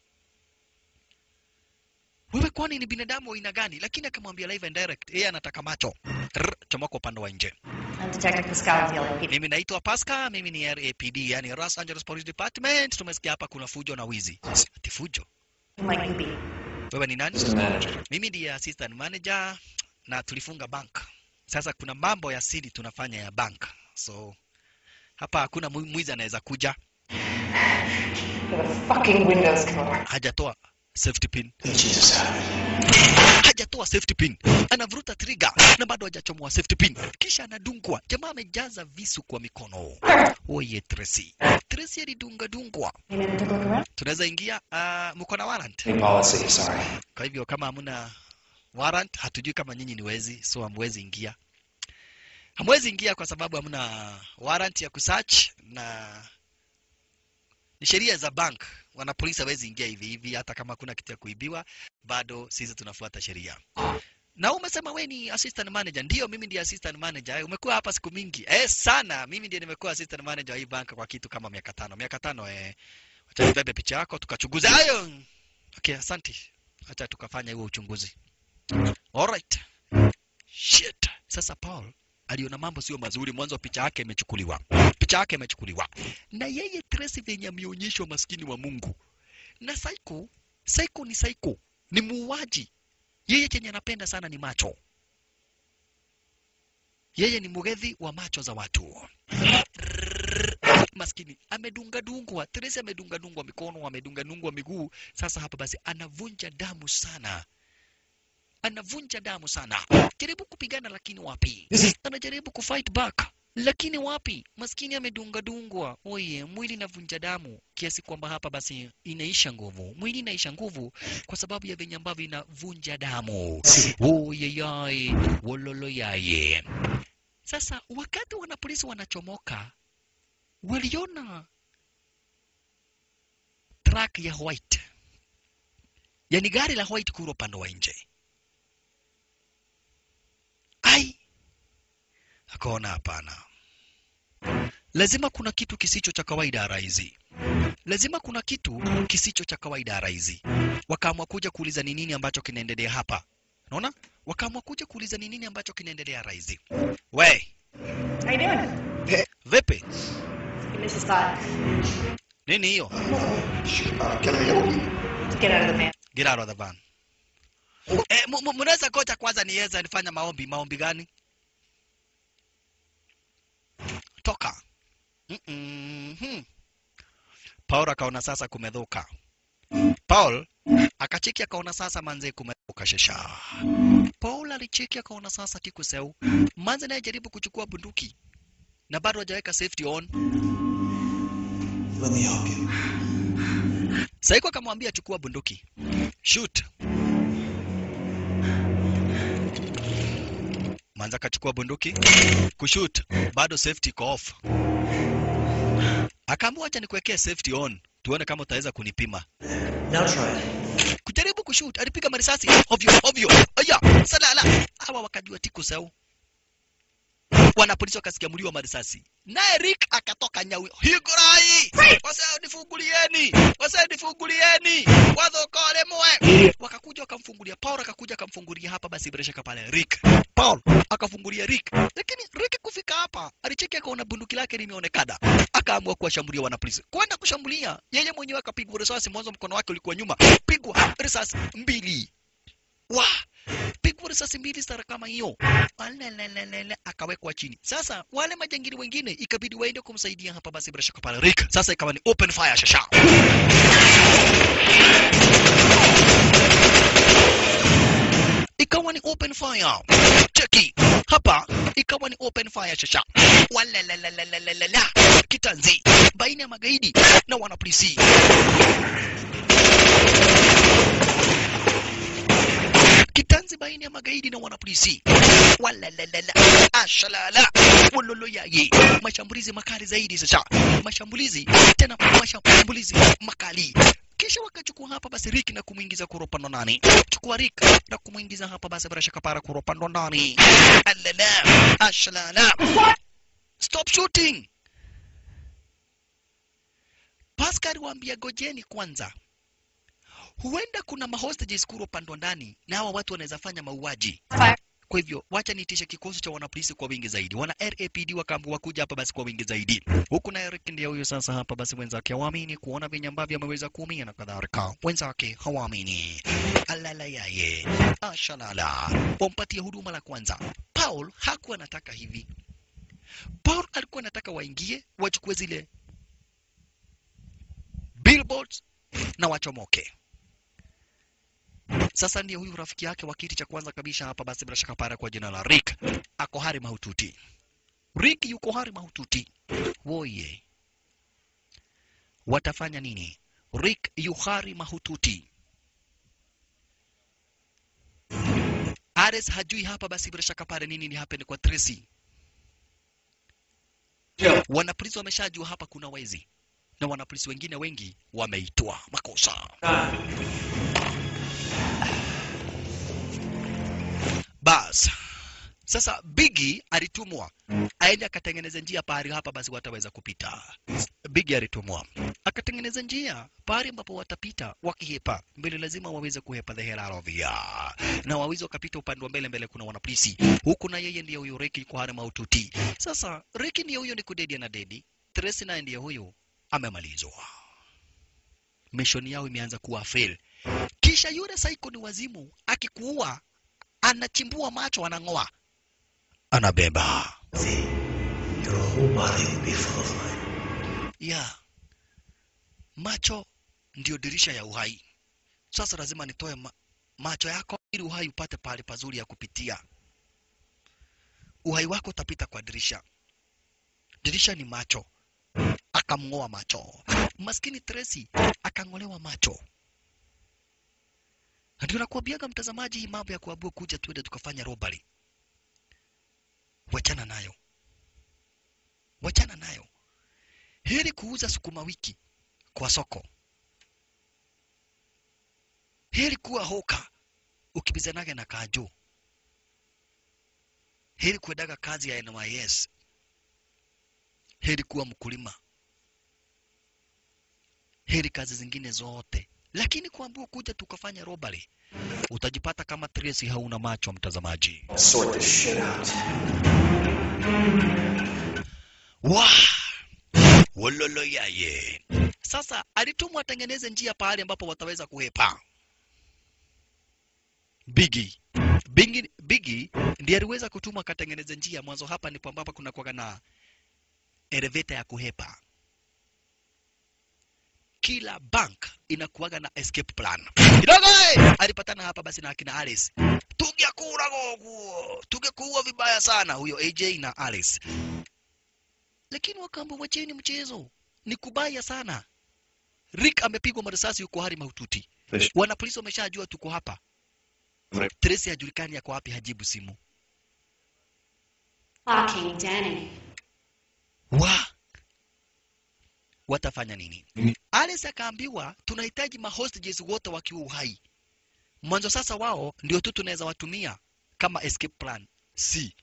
Wewe kwani ni binadamu wa aina gani? Lakini akamwambia live and direct, yeye anataka macho. Rrr, chomoka upande wa nje. I'm Detective Pascal with the LAPD. Mimi naitwa Pascal, mimi ni RAPD, yani Los Angeles Police Department. Tumesikia hapa kuna fujo na wizi. Ati fujo? Who might you be? Wewe ni nani? Just a manager. Mimi ndiye assistant manager na tulifunga bank. Sasa kuna mambo ya siri tunafanya ya bank, so hapa hakuna mwi- mwizi anaweza kuja Get the fucking windows covered. hajatoa safety pin, Jesus have it. hajatoa safety pin, anavuruta trigger na bado hajachomoa safety pin, kisha anadungwa. Jamaa amejaza visu kwa mikono. Oye Tracy, Tracy alidunga dungwa. You never took a look around? Tunaweza ingia, uh, mko na warrant? New policy, sorry. Kwa hivyo kama hamna warrant, hatujui kama nyinyi ni wezi, so hamwezi ingia. Hamwezi ingia kwa sababu hamna warrant ya kusearch na ni sheria za bank. Wana polisi hawezi ingia hivi hivi, hata kama kuna kitu ya kuibiwa, bado sisi tunafuata sheria. Na umesema we ni assistant manager? Ndio, mimi ndiye assistant manager. Eh, Umekuwa hapa siku mingi? Eh, sana. Mimi ndiye nimekuwa assistant manager wa hii bank kwa kitu kama miaka tano. Miaka tano eh. Acha nibebe picha yako tukachunguze hayo. Okay, asante. Acha tukafanya huo uchunguzi. Alright. Shit. Sasa Paul aliona mambo sio mazuri, mwanzo picha yake imechukuliwa, picha yake imechukuliwa na yeye Tracy venye ameonyeshwa maskini wa Mungu na Psycho. Psycho ni Psycho, ni muuaji. Yeye chenye anapenda sana ni macho, yeye ni mugedhi wa macho za watu. Maskini amedunga dungwa, Tracy amedunga dungwa mikono, amedunga dungwa miguu. Sasa hapa basi anavunja damu sana anavunja damu sana, jaribu kupigana lakini wapi? Anajaribu kufight back, lakini wapi maskini amedungadungwa oye mwili inavunja damu kiasi kwamba hapa basi inaisha nguvu mwili inaisha nguvu kwa sababu ya venye ambavyo inavunja damu oyeyai wololoyaye sasa wakati wanapolisi wanachomoka waliona truck ya white yani gari la white kura upande wa nje ai akaona hapana lazima kuna kitu kisicho cha kawaida raizi lazima kuna kitu kisicho cha kawaida raizi wakaamua kuja kuuliza ni nini ambacho kinaendelea hapa unaona wakaamua kuja kuuliza ni nini ambacho kinaendelea raizi we How you doing? vipi Give me this spot. nini hiyo Get out of the van. get out of the van eh, mu- mu- mnaweza kocha kwanza niweza nifanya maombi maombi gani toka Mm-mm. paul akaona sasa kumedhuka paul akacheki akaona sasa manze kumedhuka shesha paul alicheki akaona sasa kikuseu manze naye jaribu kuchukua bunduki na bado hajaweka safety on Let me help you. saiko akamwambia chukua bunduki shoot manza akachukua bunduki kushut bado safety iko off akaamua acha nikuwekee safety on tuone kama utaweza kunipima Now try it. kujaribu kushut alipiga marisasi ovyo ovyo aya salala hawa wakajua tiku sau wanapolisi wakasikia mlio wa marisasi naye Rick akatoka nyawi higurai wasee nifungulieni wasee nifungulieni wadhokole mwe wakakuja wakamfungulia Paul akakuja akamfungulia hapa basi bila shaka pale Rick Paul akafungulia Rick lakini Rick kufika hapa alicheki akaona bunduki lake limeonekana akaamua kuwashambulia wanapolisi kwenda kushambulia yeye mwenyewe akapigwa risasi mwanzo mkono wake ulikuwa nyuma pigwa risasi mbili wa pigwa risasi mbili stara kama hiyo Alelelelele, akawekwa chini sasa wale majangili wengine ikabidi waende kumsaidia hapa basi bila shaka pale Rick sasa ikawa ni open fire shasha ikawa ni open fire cheki hapa ikawa ni open fire shasha walelelelelelelala kitanzi baina ya magaidi na wanapolisi kitanzi baina ya magaidi na wanapolisi walalala ashalala wololoyaye mashambulizi makali zaidi sasa mashambulizi tena mashambulizi makali kisha wakachukua hapa basi Rick na kumwingiza kuropando ndani chukua Rick na kumwingiza hapa basi bila shaka para kuropando ndani alala ashalala stop shooting Pascal waambia gojeni kwanza huenda kuna mahostages kuro pandwa ndani na hawa watu wanaweza fanya mauaji Fire. kwa hivyo wacha niitishe kikosi cha wanapolisi kwa wingi zaidi wana rapd wakaambiwa kuja hapa basi kwa wingi zaidi huku na eric ndiye huyo sasa hapa basi wenzake hawaamini kuona venye ambavyo ameweza kuumia na kadhalika wenzake hawaamini alala yaye ashalala wampatie huduma la kwanza paul hakuwa anataka hivi paul alikuwa anataka waingie wachukue zile billboards na wachomoke sasa ndiye huyu rafiki yake wa kiti cha kwanza kabisa hapa basi bila shaka para kwa jina la Rick ako hari mahututi. Rick yuko hari mahututi. Woye. Watafanya nini? Rick yu hari mahututi. Ares hajui hapa basi bila shaka pale nini ni happen kwa Tracy. Wanapolisi wameshajua hapa kuna wezi na wanapolisi wengine wengi wameitwa makosa. Bas. Sasa Biggie alitumwa aende akatengeneza njia pahali hapa basi wataweza kupita. Biggie alitumwa akatengeneza njia pahali ambapo watapita wakihepa mbele, lazima waweze kuhepa the hell out of here, na wawezi wakapita upande wa mbele. Mbele kuna wanapolisi huku, na yeye ndiye huyo Ricky kwa hali mahututi. Sasa Ricky ndiye huyo ni kudedi na dedi, Tracy naye ndiye huyo amemalizwa, mission yao imeanza kuwa fail. Kisha yule psycho ni wazimu, akikuua anachimbua macho, anang'oa, anabeba Your whole body will be full of light. ya macho ndio dirisha ya uhai. Sasa lazima nitoe ma macho yako ili uhai upate pahali pazuri ya kupitia. Uhai wako utapita kwa dirisha. dirisha ni macho akamng'oa macho maskini Tracy akang'olewa macho na ndio nakuambiaga mtazamaji hii mambo ya kuabua kuja tuende tukafanya robbery wachana nayo wachana nayo heri kuuza sukuma wiki kwa soko heri kuwa hoka ukibizanaga na kajo heri kuendaga kazi ya NYS heri kuwa mkulima heri kazi zingine zote lakini kuambua kuja tukafanya robbery utajipata kama Tracy hauna macho mtazamaji Sort this shit out. wa wololo yaye sasa alitumwa atengeneze njia pahali ambapo wataweza kuhepa Biggie Biggie, Biggie ndiye aliweza kutuma akatengeneze njia mwanzo hapa ndipo ambapo kuna kuwaga na elevator ya kuhepa kila bank inakuwaga na escape plan kidogo eh, alipatana hapa basi na akina Alice tungekura goguo tungekuua vibaya sana huyo AJ na Alice lakini wakaambia wacheni mchezo ni kubaya sana Rick amepigwa marisasi yuko hali mahututi Fish. wana polisi wameshajua tuko hapa Right. Tracy hajulikani yako wapi hajibu simu Fucking Danny. wa watafanya nini Alice akaambiwa tunahitaji mahostages wote wakiwa uhai mwanzo sasa wao ndio tu tunaweza watumia kama escape plan C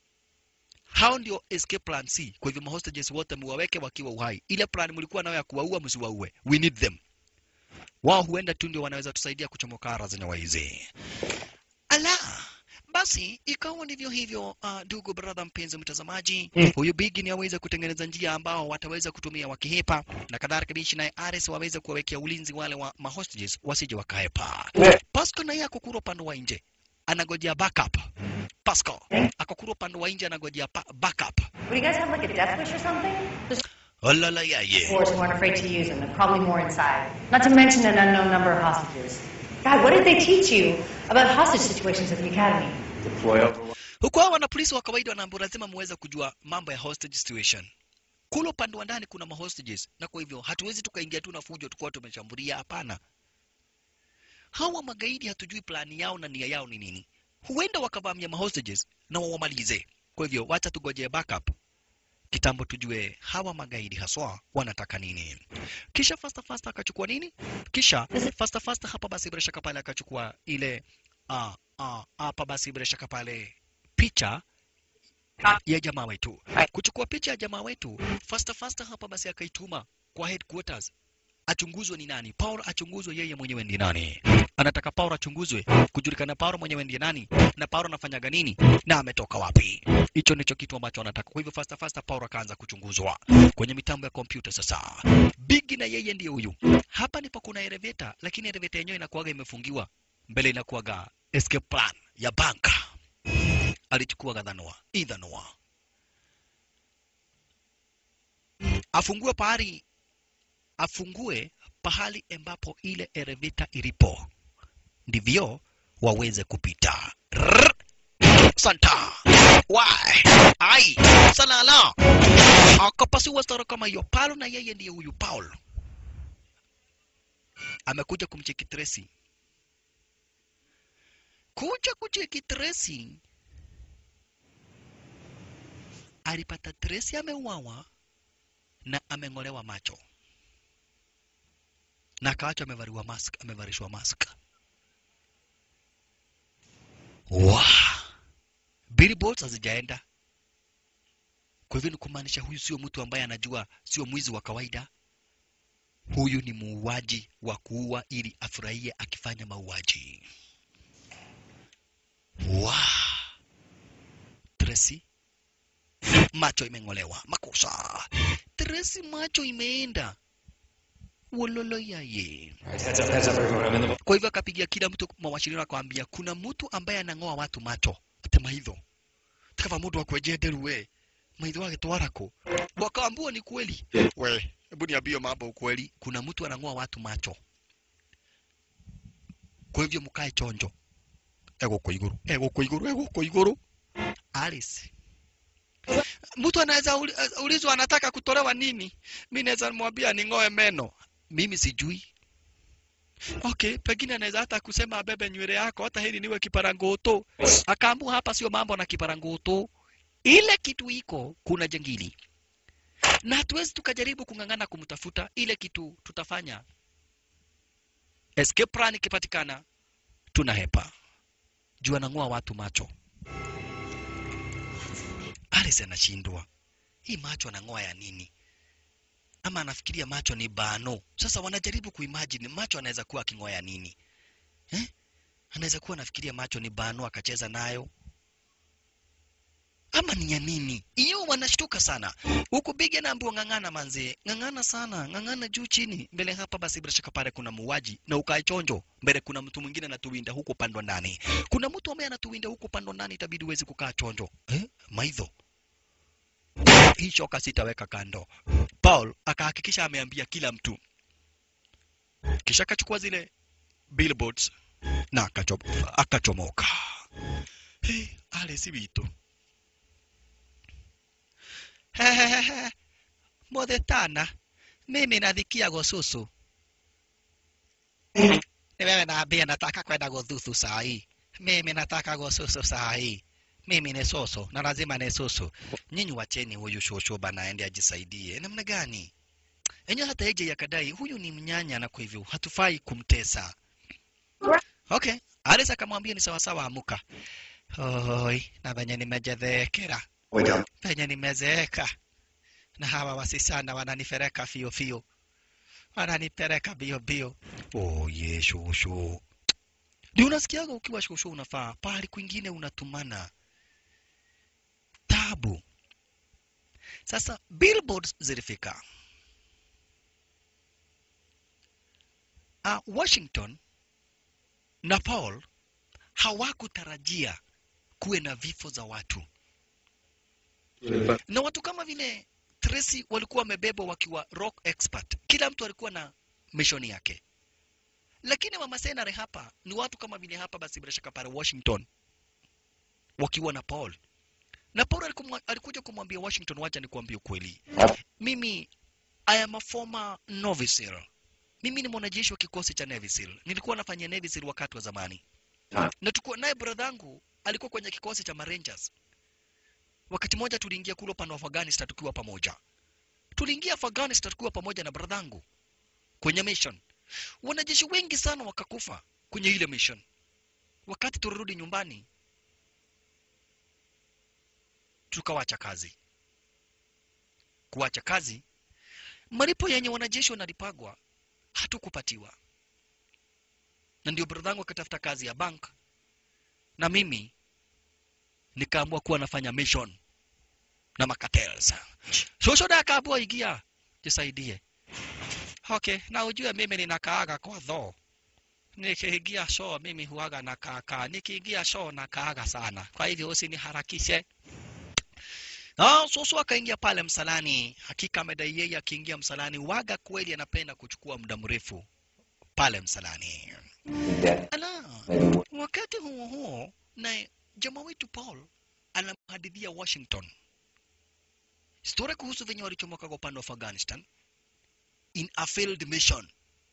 hao ndio escape plan C kwa hivyo mahostages wote muwaweke wakiwa uhai ile plan mlikuwa nayo ya kuwaua msiwaue we need them wao huenda tu ndio wanaweza tusaidia kuchomoka ara zenye waizi ala basi ikawa ndivyo hivyo uh, ndugu brother mpenzi mtazamaji Mm. huyu bigi ni aweze kutengeneza njia ambao wataweza kutumia wakihepa na kadhalika bishi naye ares waweze kuwawekea ulinzi wale wa mahostages wasije wakahepa Yeah. pasco naye akokura upande wa nje anagojea backup pasco akokura upande wa nje anagojea pa- backup Would you guys have like a death wish or something? There's olala yaye force who aren't afraid to use them. They're probably more inside. Not to mention an unknown number of hostages. God, what did they teach you about hostage situations at the academy? Deploy over. huku hao wana polisi wa kawaida wanaambiwa lazima muweze kujua mambo ya hostage situation kule upande wa ndani kuna mahostages na kwa hivyo hatuwezi tukaingia tu na fujo tukuwa tumeshambulia hapana hawa magaidi hatujui plani yao na nia yao ni nini huenda wakavamia mahostages na wawamalize kwa hivyo wacha tugojee backup kitambo tujue hawa magaidi haswa wanataka nini kisha fasta fasta akachukua nini kisha fasta fasta hapa basi bila shaka pale akachukua ile ah, ah, hapa basi bila shaka pale picha ya jamaa wetu kuchukua picha ya jamaa wetu fasta fasta hapa basi akaituma kwa headquarters achunguzwe ni nani Paul achunguzwe yeye mwenyewe ndi nani anataka Paul achunguzwe kujulikana Paul mwenyewe ndiye nani na Paul anafanyaga nini na ametoka wapi hicho ndicho kitu ambacho anataka kwa hivyo fasta fasta Paul akaanza kuchunguzwa kwenye mitambo ya kompyuta sasa Big na yeye ndiye huyu hapa ndipo kuna elevator lakini elevator yenyewe inakuwaga imefungiwa mbele inakuwaga escape plan ya banka alichukua gadhanua idhanua afungue pahali afungue pahali ambapo ile elevator ilipo ndivyo waweze kupita Rrrr. santa wai ai salala akapasiwa stara kama hiyo paulo na yeye ndiye huyu paul amekuja kumcheki Tracy kuja kucheki Tracy alipata Tracy ameuawa na ameng'olewa macho na akaachwa amevaliwa mask, amevalishwa mask. Wa billboards hazijaenda. Kwa hivyo ni kumaanisha huyu sio mtu ambaye anajua, sio mwizi wa kawaida. Huyu ni muuaji wa kuua ili afurahie akifanya mauaji. Wa Tracy macho imeng'olewa, makosa. Tracy macho imeenda wololo yaye. Heads up, heads up, everyone. I'm in the. Kwa hivyo akapigia kila mtu mawasiliano akamwambia kuna mtu ambaye anang'oa watu macho ate maitho tikava mundu akwenjenderu we maitho wake twarako wakaambua ni kweli we hebu niambie mambo ukweli kuna mtu anang'oa watu macho kwa hivyo mkae chonjo egũkũ igũrũ egũkũ igũrũ egũkũ igũrũ Alice mtu anaweza uli- ulizwa anataka kutolewa nini mi naweza mwambia ning'oe meno mimi sijui okay pengine anaweza hata kusema abebe nywele yako hata hili niwe kiparangoto akaambua hapa sio mambo na kiparangoto ile kitu iko kuna jengili na hatuwezi tukajaribu kung'ang'ana kumtafuta ile kitu tutafanya escape plan ikipatikana tunahepa juu anang'oa watu macho Alice anashindwa hii macho anang'oa ya nini ama anafikiria macho ni bano sasa wanajaribu kuimagine macho anaweza kuwa aking'oa ya nini eh? anaweza kuwa anafikiria macho ni bano akacheza nayo ama ni ya nini hiyo wanashtuka sana huku bigi anaambiwa ng'ang'ana manzi ng'ang'ana sana ng'ang'ana juu chini mbele hapa basi bila shaka pale kuna muuaji na ukae chonjo mbele kuna mtu mwingine anatuwinda huko pando ndani kuna mtu ambaye anatuwinda huko pando ndani itabidi uwezi kukaa chonjo eh? maidho hii shoka sitaweka kando paul akahakikisha ameambia kila mtu kisha akachukua zile billboards na akacho- akachomoka hey, alesi witũ Hehehehe. Mothe tana mimi nathikia gũcũcũ nĩ wewe naambia nataka kwenda gũthuthu saa hii mimi nataka gũcũcũ saa hii mimi ni soso na lazima ni soso nyinyi wacheni huyu shosho bana aende ajisaidie namna gani enyewe hata eje yakadai huyu ni mnyanya na kwa hivyo hatufai kumtesa okay Alice akamwambia ni sawasawa amuka oi na venye nimejethekera Wake up. penye nimezeeka na hawa wasisana wananifereka fio fio wananipeleka bio bio oh, ye shosho ndio unasikiaga ukiwa shosho unafaa pahali kwingine unatumana tabu sasa billboards zilifika uh, washington na paul hawakutarajia kuwe na vifo za watu na watu kama vile Tracy walikuwa wamebebwa wakiwa rock expert. Kila mtu alikuwa na mission yake, lakini mama senare hapa ni watu kama vile hapa, basi bila shaka pale Washington wakiwa na Paul na Paul alikumwa- alikuja kumwambia Washington, wacha nikuambie ukweli, mimi I am a former Navy SEAL. Mimi ni mwanajeshi wa kikosi cha Navy SEAL. Nilikuwa nafanya Navy SEAL wakati wa zamani, na tukuwa naye bradhangu alikuwa kwenye kikosi cha Marangers wakati mmoja tuliingia kule upande wa Afghanistan tukiwa pamoja. Tuliingia Afghanistan tukiwa pamoja na bradhangu kwenye mission. Wanajeshi wengi sana wakakufa kwenye ile mission. Wakati tulirudi nyumbani, tukawacha kazi. Kuacha kazi, malipo yenye wanajeshi wanalipagwa hatukupatiwa, na ndio bradhangu akatafuta kazi ya bank na mimi nikaamua kuwa nafanya mission na makatels. Shosho da akaamua ingia, jisaidie. Okay, na ujue mimi ninakaaga kwa dhoo. Nikiingia show mimi huaga na kaka, nikiingia show na kaaga sana, kwa hivyo usiniharakishe. Ah, Soso akaingia pale msalani. Hakika amedai yeye akiingia msalani waga kweli anapenda kuchukua muda mrefu pale msalani. Ala, wakati huo huo na jamaa wetu Paul anamhadithia Washington historia kuhusu venye walichomoka kwa upande wa Afghanistan in a failed mission.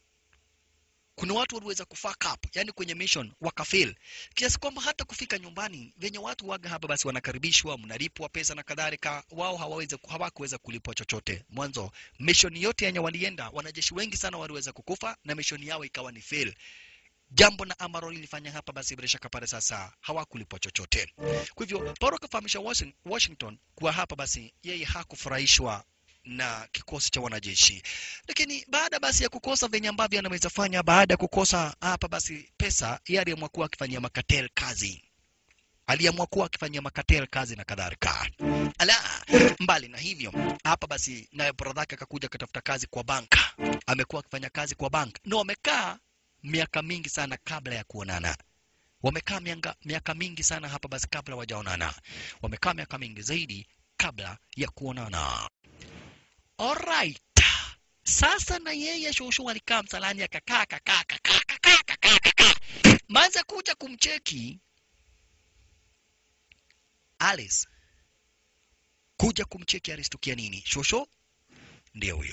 Kuna watu waliweza kufuck up, yani kwenye mission wakafail, kiasi kwamba hata kufika nyumbani venye watu waga hapa, basi wanakaribishwa, mnalipwa pesa na kadhalika, wao hawawezi hawakuweza kulipwa chochote. Mwanzo mission yote yenye walienda, wanajeshi wengi sana waliweza kukufa na mission yao ikawa ni fail jambo na ambalo lilifanya hapa basi bila shaka pale sasa hawakulipwa chochote. Kwa hivyo Paulo akafahamisha Washing- Washington kuwa hapa basi yeye hakufurahishwa na kikosi cha wanajeshi, lakini baada basi ya kukosa venye ambavyo anaweza fanya, baada ya kukosa hapa basi pesa, yeye aliamua kuwa akifanyia makatel kazi aliamua kuwa akifanyia makatel kazi na kadhalika. Ala, mbali na hivyo, hapa basi naye brother yake akakuja akatafuta kazi kwa banka. Amekuwa akifanya kazi kwa bank na wamekaa miaka mingi sana kabla ya kuonana. Wamekaa mianga- miaka mingi sana hapa basi kabla wajaonana. Wamekaa miaka mingi zaidi kabla ya kuonana. Alright. Sasa na yeye shosho alikaa msalani akakaa akakaa akakaa akakaa akakaa akakaa. Manza kuja kumcheki Alice kuja kumcheki alistukia nini. Shosho ndiye huyo.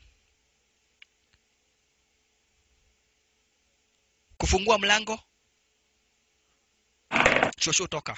Kufungua mlango. Shosho toka.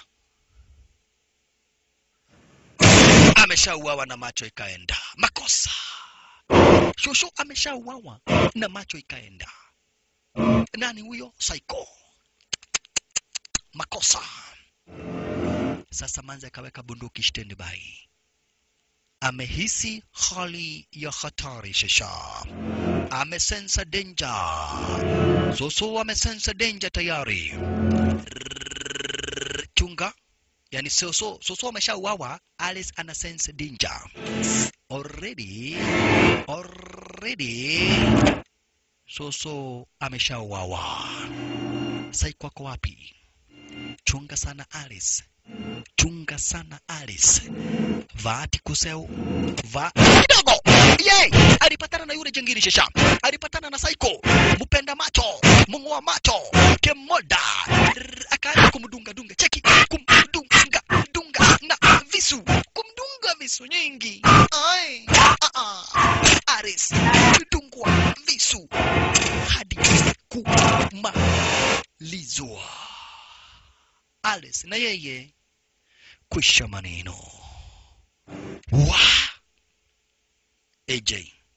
Ameshauawa na macho ikaenda. Makosa. Shosho ameshauawa na macho ikaenda. Nani huyo? Psycho. Makosa. Sasa Manzi akaweka bunduki standby. Amehisi hali ya hatari sasa. Amesensa danger. Soso amesensa danger tayari. Rrrr, Chunga. Yani Soso, Soso ameshauawa, Alice ana sense danger. Already, already Soso ameshauawa. Saiko ako wapi? Chunga sana Alice. Chunga sana Alice. Vaati kuseu. Va kidogo. Yay! Alipatana na yule jengini shesha. Alipatana na Saiko. Mpenda macho. Mung'oa macho. Kemoda. Rrr, Akaanza kumdunga dunga. Cheki. Kumdunga dunga na visu. Kumdunga visu nyingi. Ai. Ah ah. Alice. Kudungwa visu. Hadi kumalizwa. Alice na yeye kwisha maneno. Wa AJ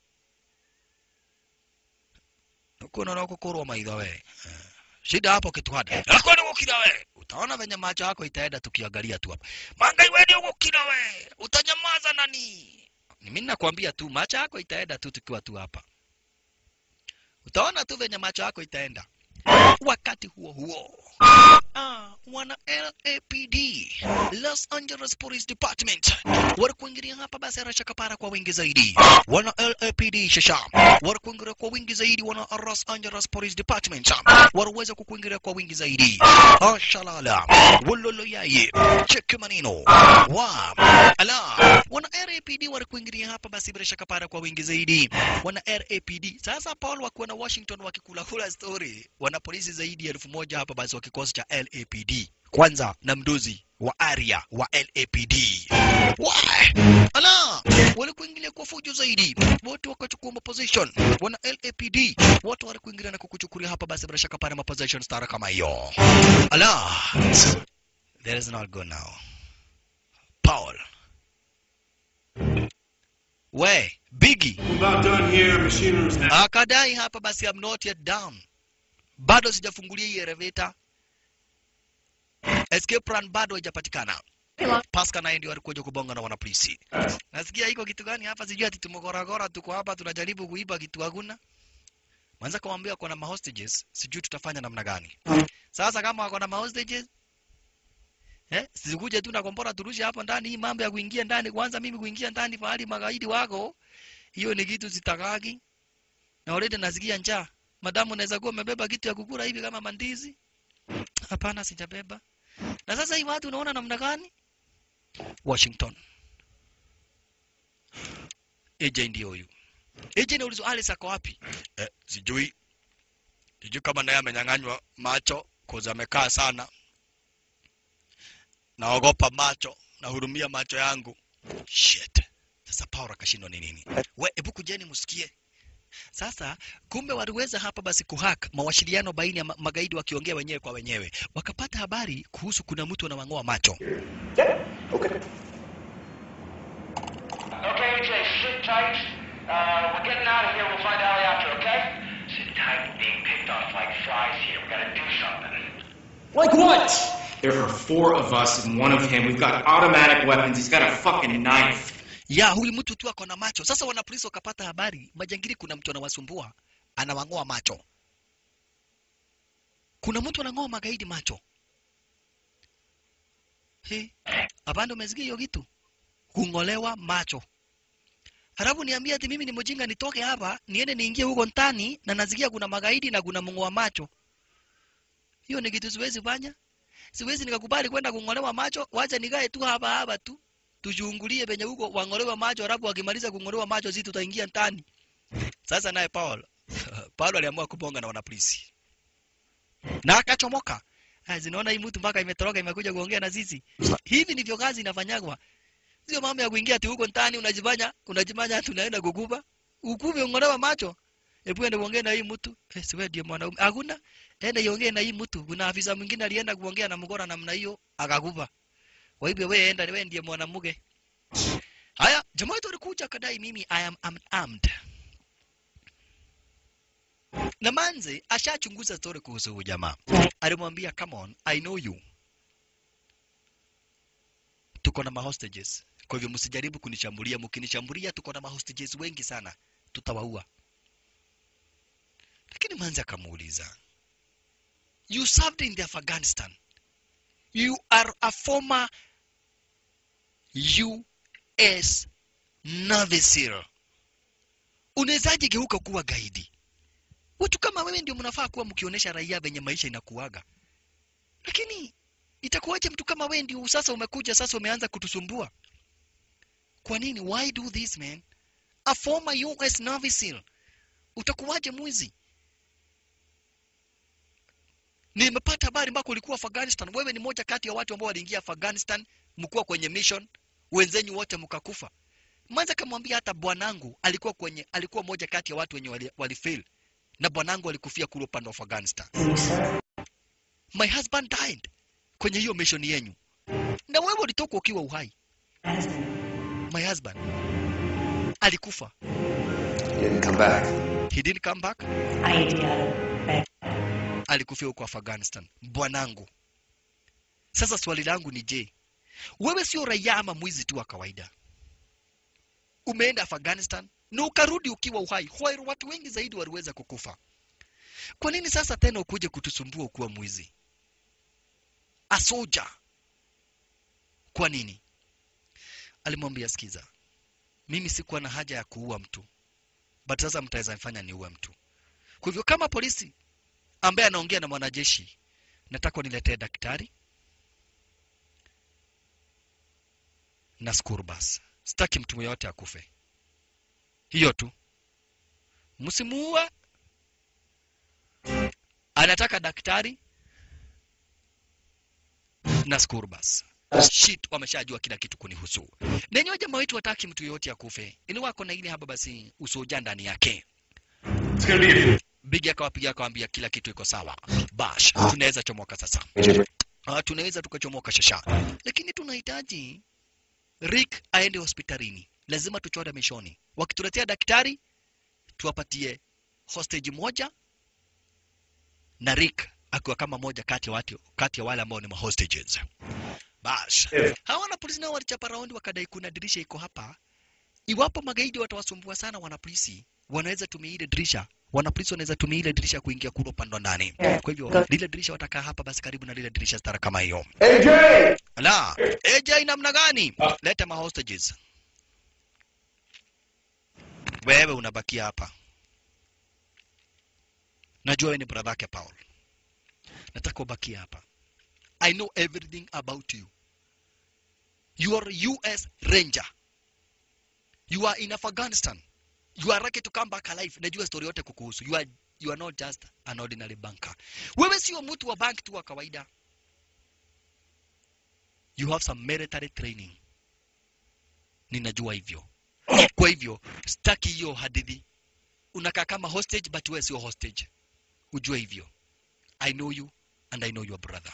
kuna na kukorwa maitho we Eh, shida hapo kitwada kwani gukira we utaona venye macho yako itaenda tukiangalia tu hapa mangai we ndio gukira we utanyamaza nani mimi nakwambia tu macho yako itaenda tu tukiwa tu hapa utaona tu venye macho yako itaenda wakati huo huo Ah, wana LAPD Los Angeles Police Department walikuingilia hapa basi arasha kapara kwa wingi zaidi. Wana LAPD shasha walikuingilia kwa wingi zaidi. Wana Los Angeles Police Department waliweza kukuingilia kwa wingi zaidi. Ashalala wololo yaye cheki maneno wa ala wana LAPD walikuingilia hapa basi bila shaka para kwa wingi zaidi. Wana LAPD sasa Paul wakiwa na Washington wakikula kula story, wana polisi zaidi ya elfu moja hapa basi wa kikosi cha LAPD kwanza na mdozi wa area wa LAPD. Why? Ala, walikuingilia kwa fujo zaidi, wote wakachukua maposition. Wana LAPD wote walikuingilia na kukuchukulia hapa basi bila shaka pale maposition star kama hiyo. Ala, there is not good now. Paul. We, Biggie I'm about done here. Machine room's now. akadai hapa basi I'm not yet down, bado sijafungulia hii elevator, escape run bado haijapatikana. Pascal naye ndio alikuja kubonga na wanapolisi. Nasikia iko kitu gani hapa, sijui ati tumegoragora, tuko hapa tunajaribu kuiba kitu hakuna. Mwanza kumwambia kuna ma hostages, sijui tutafanya namna gani. Sasa kama wako na ma hostages Eh, sikuje tu na kombora turushe hapo ndani hii mambo ya kuingia ndani kwanza mimi kuingia ndani pahali magaidi wako. Hiyo ni kitu sitakagi. Na already nasikia njaa. Madamu unaweza kuwa umebeba kitu ya kukula hivi kama mandizi? Hapana, sijabeba. Na sasa hii watu unaona namna gani? Washington. AJ ndio huyu. AJ naulizwa Alice ako wapi? Eh, sijui. Sijui kama naye amenyang'anywa macho koza amekaa sana. Naogopa macho, nahurumia macho yangu. Shit. Sasa Paul akashindwa ni nini? We, hebu kujeni msikie. Sasa kumbe waliweza hapa basi kuhack mawasiliano baina ya ma- magaidi wakiongea wenyewe kwa wenyewe, wakapata habari kuhusu kuna mtu anawang'oa macho. Okay, AJ, sit tight. Uh, we're getting out of here. We'll find Ali after, okay? Sit tight. We're being picked off like flies here. We gotta do something. Like what? There are four of us and one of him. We've got automatic weapons. He's got a fucking knife. Ya huyu mtu tu ako na macho. Sasa wanapolisi wakapata habari, majangili kuna mtu anawasumbua, anawang'oa macho. Kuna mtu anang'oa magaidi macho. He, hapana, umesikia hiyo kitu? Kung'olewa macho. Halafu niambie ati mimi ni mjinga nitoke hapa niende niingie huko ndani na nasikia kuna magaidi na kuna mng'oa macho. Hiyo ni kitu siwezi fanya. Siwezi nikakubali kwenda kung'olewa macho, wacha nikae tu hapa hapa tu. Tuchungulie penye huko wang'olewa macho, halafu wakimaliza kung'olewa macho sisi tutaingia ndani. Sasa naye Paul Paul aliamua kubonga na wanapolisi na akachomoka. Ah, zinaona hii mtu mpaka imetoroka imekuja kuongea na sisi. Hivi ndivyo kazi inafanyagwa. sio mambo ya kuingia ati huko ndani unajifanya unajifanya ati unaenda kukuba ukuve ung'olewa macho hebu ende uongee na hii mtu eh, si wewe ndiye mwanaume hakuna enda iongee na hii mtu kuna afisa mwingine alienda kuongea na mgora namna hiyo akakupa kwa hivyo wewe enda wewe ndiye mwanamke haya jamaa wetu alikuja akadai mimi i am unarmed na manze ashachunguza story kuhusu huyu jamaa alimwambia come on i know you tuko na mahostages kwa hivyo msijaribu kunishambulia mkinishambulia tuko na mahostages wengi sana tutawaua lakini manze akamuuliza you served in the afghanistan you are a former us navy seal unawezaje geuka kuwa gaidi watu kama wewe ndio mnafaa kuwa mkionyesha raia venye maisha inakuaga lakini itakuwaje mtu kama wewe ndio sasa umekuja sasa umeanza kutusumbua kwa nini why do this man a former us navy seal utakuwaje mwizi nimepata habari ambako ulikuwa afghanistan wewe ni moja kati ya watu ambao waliingia afghanistan mkuwa kwenye mission wenzenyu wote mkakufa mwanza kamwambia hata bwanangu alikuwa kwenye alikuwa moja kati ya watu wenye wali, walifail na bwanangu alikufia kule upande wa afghanistan my husband died kwenye hiyo mission yenyu na wewe ulitoka ukiwa uhai my husband alikufa He didn't come back. he didn't come back Idea. alikufia huko afghanistan bwanangu sasa swali langu ni je wewe sio raia ama mwizi tu wa kawaida umeenda afghanistan na ukarudi ukiwa uhai Why watu wengi zaidi waliweza kukufa kwa nini sasa tena ukuje kutusumbua ukiwa mwizi asoja kwa nini alimwambia sikiza mimi sikuwa na haja ya kuua mtu but sasa mtaweza nifanya niue mtu kwa hivyo kama polisi ambaye anaongea na mwanajeshi nataka niletee daktari na school bus sitaki mtu yoyote akufe hiyo tu msimuue anataka daktari na school bus shit wameshajua kila kitu kunihusu nenyewe jamaa wetu wataki mtu yoyote akufe ili wako na ile haba basi usoja ndani yake It's gonna be a bigi akawapiga akawambia kila kitu iko sawa bash tunaweza chomoka sasa uh, tunaweza tukachomoka shasha lakini tunahitaji rick aende hospitalini lazima tuchore mishoni wakituletea daktari tuwapatie hostage moja na rick akiwa kama moja kati ya watu kati ya wale ambao ni mahostages bash hawa na polisi nao walichapa raundi wakadai kuna dirisha iko hapa iwapo magaidi watawasumbua sana wanapolisi wanaweza tumia ile dirisha wanapolisi wanaweza tumia ile dirisha kuingia kule upande wa ndani kwa hivyo lile dirisha watakaa hapa basi karibu na lile dirisha stara kama hiyo AJ! la AJ namna gani leta mahostages wewe unabakia hapa najua wewe ni brother yake Paul nataka ubakie hapa I know everything about you you are US Ranger you are in Afghanistan you are lucky to come back alive najua story yote kukuhusu you are, you are not just an ordinary banker wewe sio mtu wa bank tu wa kawaida you have some military training ninajua hivyo kwa hivyo staki hiyo hadithi unakaa kama hostage but wewe sio hostage ujue hivyo i know you and i know your brother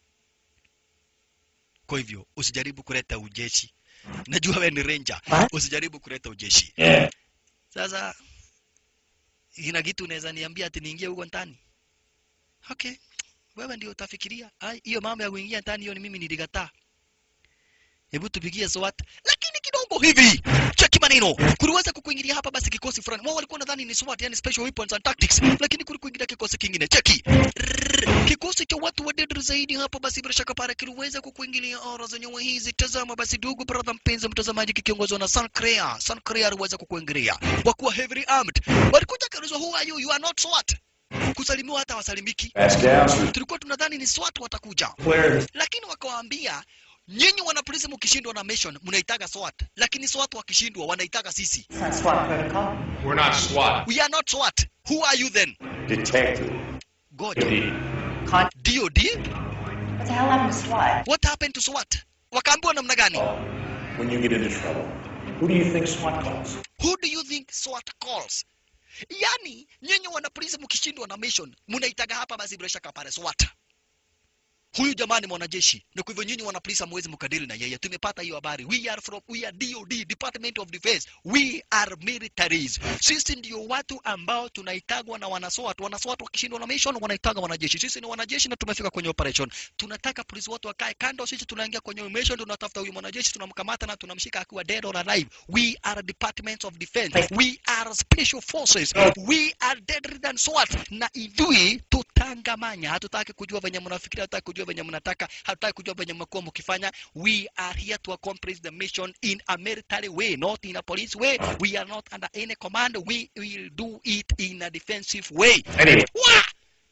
kwa hivyo usijaribu kuleta ujeshi najua wewe ni ranger usijaribu kuleta ujeshi Yeah. sasa ina kitu unaweza niambia ati niingie huko ndani okay wewe ndio utafikiria Ai, hiyo mambo ya kuingia ndani hiyo ni mimi nilikataa hebu tupigie SWAT lakini kidogo hivi cheki maneno kuliweza kukuingilia hapa basi kikosi fulani wao walikuwa nadhani ni SWAT yani special weapons and tactics lakini kulikuingilia kikosi kingine cheki Rrrr. kikosi cha watu wadedri zaidi hapa basi bila shaka pale kiliweza kukuingilia ora zenyewe hizi tazama basi ndugu brother mpenzi mtazamaji kikiongozwa na Sancrea Sancrea aliweza kukuingilia wakuwa heavily armed walikuja kaulizwa who are you you are not SWAT kusalimiwa hata wasalimiki Ask down. tulikuwa tunadhani ni SWAT watakuja Where? lakini wakawaambia nyinyi wanapolisi mkishindwa na mission mnaitaga SWAT lakini SWAT wakishindwa wanaitaga sisi It's not SWAT protocol. We're not SWAT. we are not SWAT who are you then Detective. God Con- DOD what the hell happened to SWAT? what happened to SWAT wakaambiwa namna gani when you get into trouble? Who do you think SWAT calls? Who do you think SWAT calls? Yani nyinyi wanapolisi mkishindwa na mission mnaitaga hapa basi bila shaka pale SWAT. Huyu jamani mwanajeshi, na kwa hivyo nyinyi wanapolisi hamwezi mkadili na yeye. Tumepata hiyo habari. We are from we are DOD, Department of Defense. We are militaries. Sisi ndio watu ambao tunaitagwa na wanaswat. Wanaswat wakishindwa na mission wanaitaga wanajeshi. Sisi ni wanajeshi na tumefika kwenye operation. Tunataka polisi wote wakae kando, sisi tunaingia kwenye mission, tunatafuta huyu mwanajeshi, tunamkamata na tunamshika akiwa dead or alive. We are Department of Defense. We are special forces. We are deadly than SWAT. Na idui tutangamanya. Hatutaki kujua venye mnafikiria, hatutaki kujua venye mnataka, hatutaki kujua venye mmekuwa mkifanya. We are here to accomplish the mission in a military way, not in a police way. We are not under any command. We will do it in a defensive way. Anyway. Wah!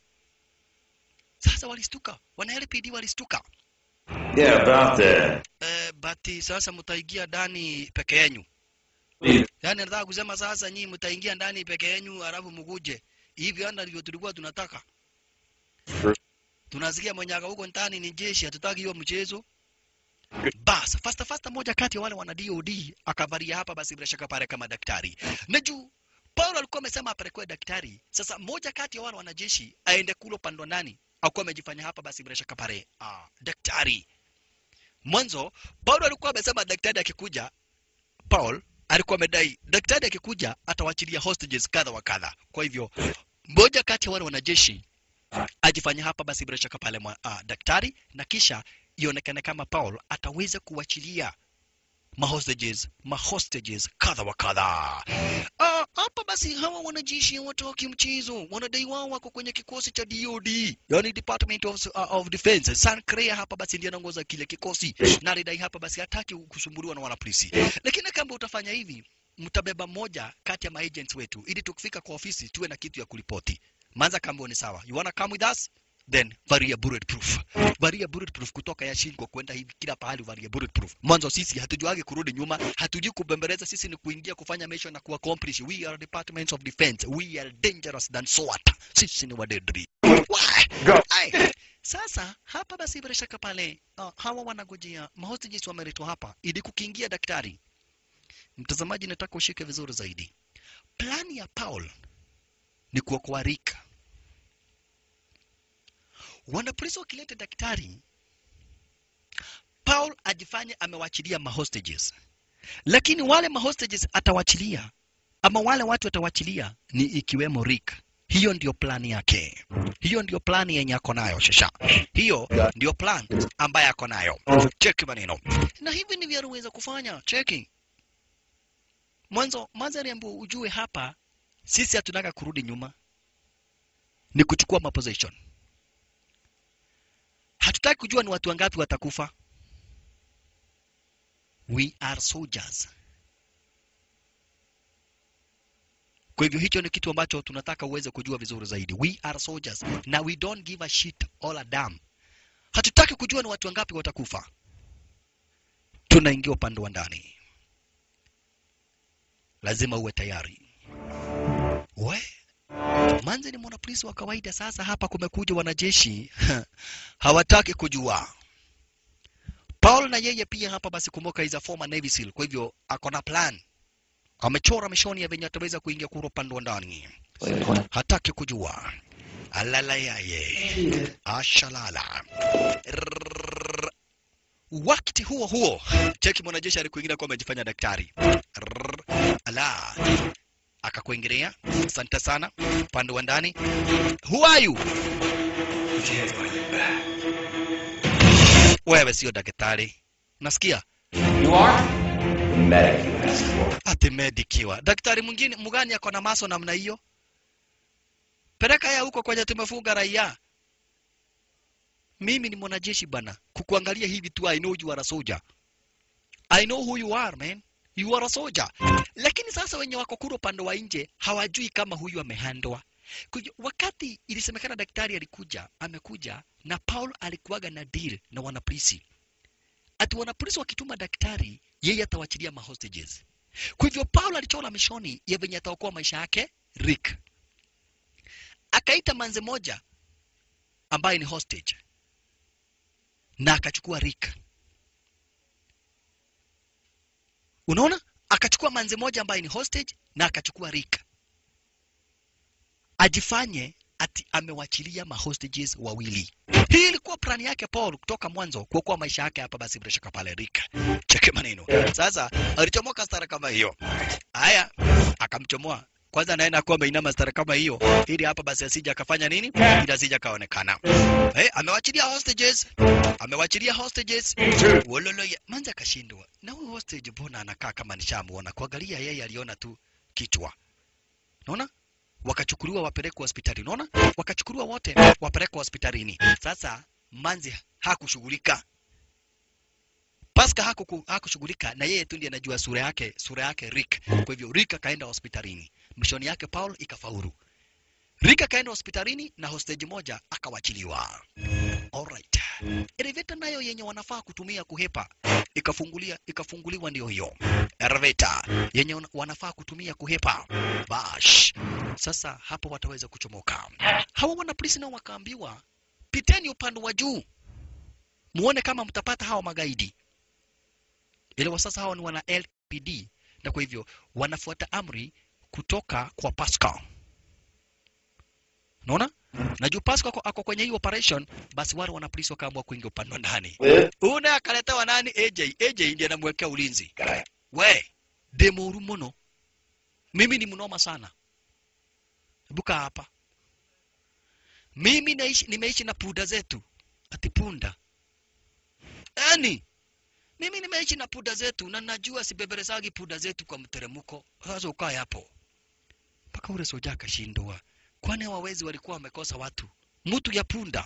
Sasa walistuka, wana LPD walistuka. Yeah, about that. Eh, bati sasa mtaingia ndani peke yenu. Yaani nataka kusema sasa nyinyi mtaingia ndani peke yenu alafu mguje. Hivi anda ndivyo tulikuwa tunataka. Tunasikia mwenyaga huko ndani ni jeshi, hatutaki hiyo mchezo. Bas, fasta fasta moja kati ya wale wana DOD akavalia hapa basi bila shaka pale kama daktari. Na juu Paulo alikuwa amesema apelekwe daktari. Sasa moja kati ya wale wanajeshi aende kule upande wa ndani. Akuwa amejifanya hapa basi bila shaka pale ah, daktari. Mwanzo Paulo alikuwa amesema daktari akikuja, Paul alikuwa amedai daktari akikuja atawachilia hostages kadha wa kadha. Kwa hivyo mmoja kati ya wale wanajeshi ajifanya hapa basi bila shaka pale mwa, uh, daktari na kisha ionekane kama Paul ataweza kuachilia mahostages mahostages kadha wa kadha. Ah, hapa basi hawa wanajeshi hawatoki mchezo, wanadai wao wako kwenye kikosi cha DOD, yani Department of, uh, of Defense. San Crea hapa basi ndiye anaongoza kile kikosi na alidai hapa basi hataki kusumbuliwa na wanapolisi, lakini kama utafanya hivi mtabeba moja kati ya maagents wetu ili tukifika kwa ofisi tuwe na kitu ya kulipoti. Manza kambo ni sawa. You wanna come with us? Then varia bulletproof. Varia bulletproof kutoka ya shingo kwenda hivi kila pahali varia bulletproof. Mwanzo sisi hatujuagi kurudi nyuma, hatujui kubembeleza, sisi ni kuingia kufanya mission na kuaccomplish. We are departments of defense. We are dangerous than SWAT. Sisi ni wadedri. Go. Ai. Sasa hapa basi bila shaka pale uh, hawa wanagojea mahostages wameletwa hapa ili kukiingia daktari. Mtazamaji, nataka ushike vizuri zaidi. Plani ya Paul ni kuokoa Rick. Wanapolisi wakileta daktari, Paul ajifanye amewachilia mahostages, lakini wale mahostages atawachilia ama wale watu atawachilia ni ikiwemo Rick. Hiyo ndio plani yake, hiyo ndio plani yenye ako nayo shasha, hiyo ndio plan ambaye ako nayo. Cheki maneno, na hivi ndivyo aliweza kufanya. Cheki mwanzo, mwanzo aliambiwa ujue hapa sisi hatunaka kurudi nyuma, ni kuchukua maposition. Hatutaki kujua ni watu wangapi watakufa. We are soldiers. Kwa hivyo hicho ni kitu ambacho tunataka uweze kujua vizuri zaidi. We are soldiers na we don't give a shit all a damn. Hatutaki kujua ni watu wangapi watakufa. Tunaingia upande wa ndani, lazima uwe tayari. We Manze ni mwanapolisi wa kawaida. Sasa hapa kumekuja wanajeshi hawataki kujua. Paul na yeye pia hapa basi, kumbuka is a former Navy SEAL, kwa hivyo ako na plan, amechora mishoni ya venye ataweza kuingia kura upande wa ndani, hataki kujua. Alala yaye ashalala. Rrrr. Wakati huo huo, cheki mwanajeshi alikuingia kwa amejifanya daktari. Rrrr. Ala akakuingilia. Asante sana, upande wa ndani. Who are you? Put your hands behind your back. Wewe sio daktari, nasikia You are? The medic you asked for. ati medikiwa. Daktari mwingine mgani ako na maso namna hiyo? Peleka ya huko kwenye tumefunga raia. Mimi ni mwanajeshi bana, kukuangalia hivi tu, I know you are a soldier. I know who you are man, you are a soldier. Lakini sasa wenye wako kule upande wa nje hawajui kama huyu amehandwa. Kuja- Wakati ilisemekana daktari alikuja, amekuja na Paul alikuwaga na deal na wanapolisi, ati wanapolisi wakituma daktari, yeye atawachilia mahostages. Kwa hivyo Paul alichora mishoni ya venye ataokoa maisha yake Rick. Akaita manze moja ambaye ni hostage na akachukua Rick. Unaona, akachukua manzi moja ambaye ni hostage na akachukua Rick ajifanye ati amewachilia mahostages wawili. Hii ilikuwa plani yake Paul kutoka mwanzo, kuokoa maisha yake hapa. Basi bila shaka pale Rick, cheke maneno sasa. Alichomoka stara kama hiyo, haya akamchomoa kwanza, naenda kuwa ameinama stara kama hiyo, ili hapa basi asija akafanya nini, ili asija akaonekana. Eh, amewachilia hostages, amewachilia hostages. Wololo ya manza akashindwa, na huyu hostage mbona anakaa kama nishamuona? Kuangalia yeye aliona tu kichwa, unaona wakachukuliwa wapelekwa hospitali. Unaona, wakachukuliwa wote wapelekwa hospitalini. Sasa Manzi hakushughulika, Pascal hakuku- hakushughulika, na yeye tu ndiye anajua sura yake, sura yake Rick. Kwa hivyo Rick akaenda hospitalini, mishoni yake Paul ikafaulu. Rick akaenda hospitalini na hostage moja akawachiliwa. Alright. Elevator nayo yenye wanafaa kutumia kuhepa ikafungulia ikafunguliwa ndio hiyo. Elevator yenye wana- wanafaa kutumia kuhepa. Bash. Sasa hapo wataweza kuchomoka. Hawa wana polisi nao wakaambiwa piteni upande wa juu. Muone kama mtapata hawa magaidi. Ile wa sasa hawa ni wana LPD na kwa hivyo wanafuata amri kutoka kwa Pascal. Unaona? Na juu Pascal ako, ako kwenye hii operation, basi wale wana polisi wakaamua kuingia upande wa ndani. Una akaletewa nani? AJ. AJ ndiye anamwekea ulinzi. We, demuru muno. Mimi ni mnoma sana. Buka hapa. Mimi naishi, nimeishi na punda zetu. Ati punda. Yaani, mimi nimeishi na punda zetu na najua sibeberesagi punda zetu kwa mteremko. Sasa ukae hapo. Mpaka ule soja akashindwa. Kwani hawawezi walikuwa wamekosa watu? Mtu ya punda.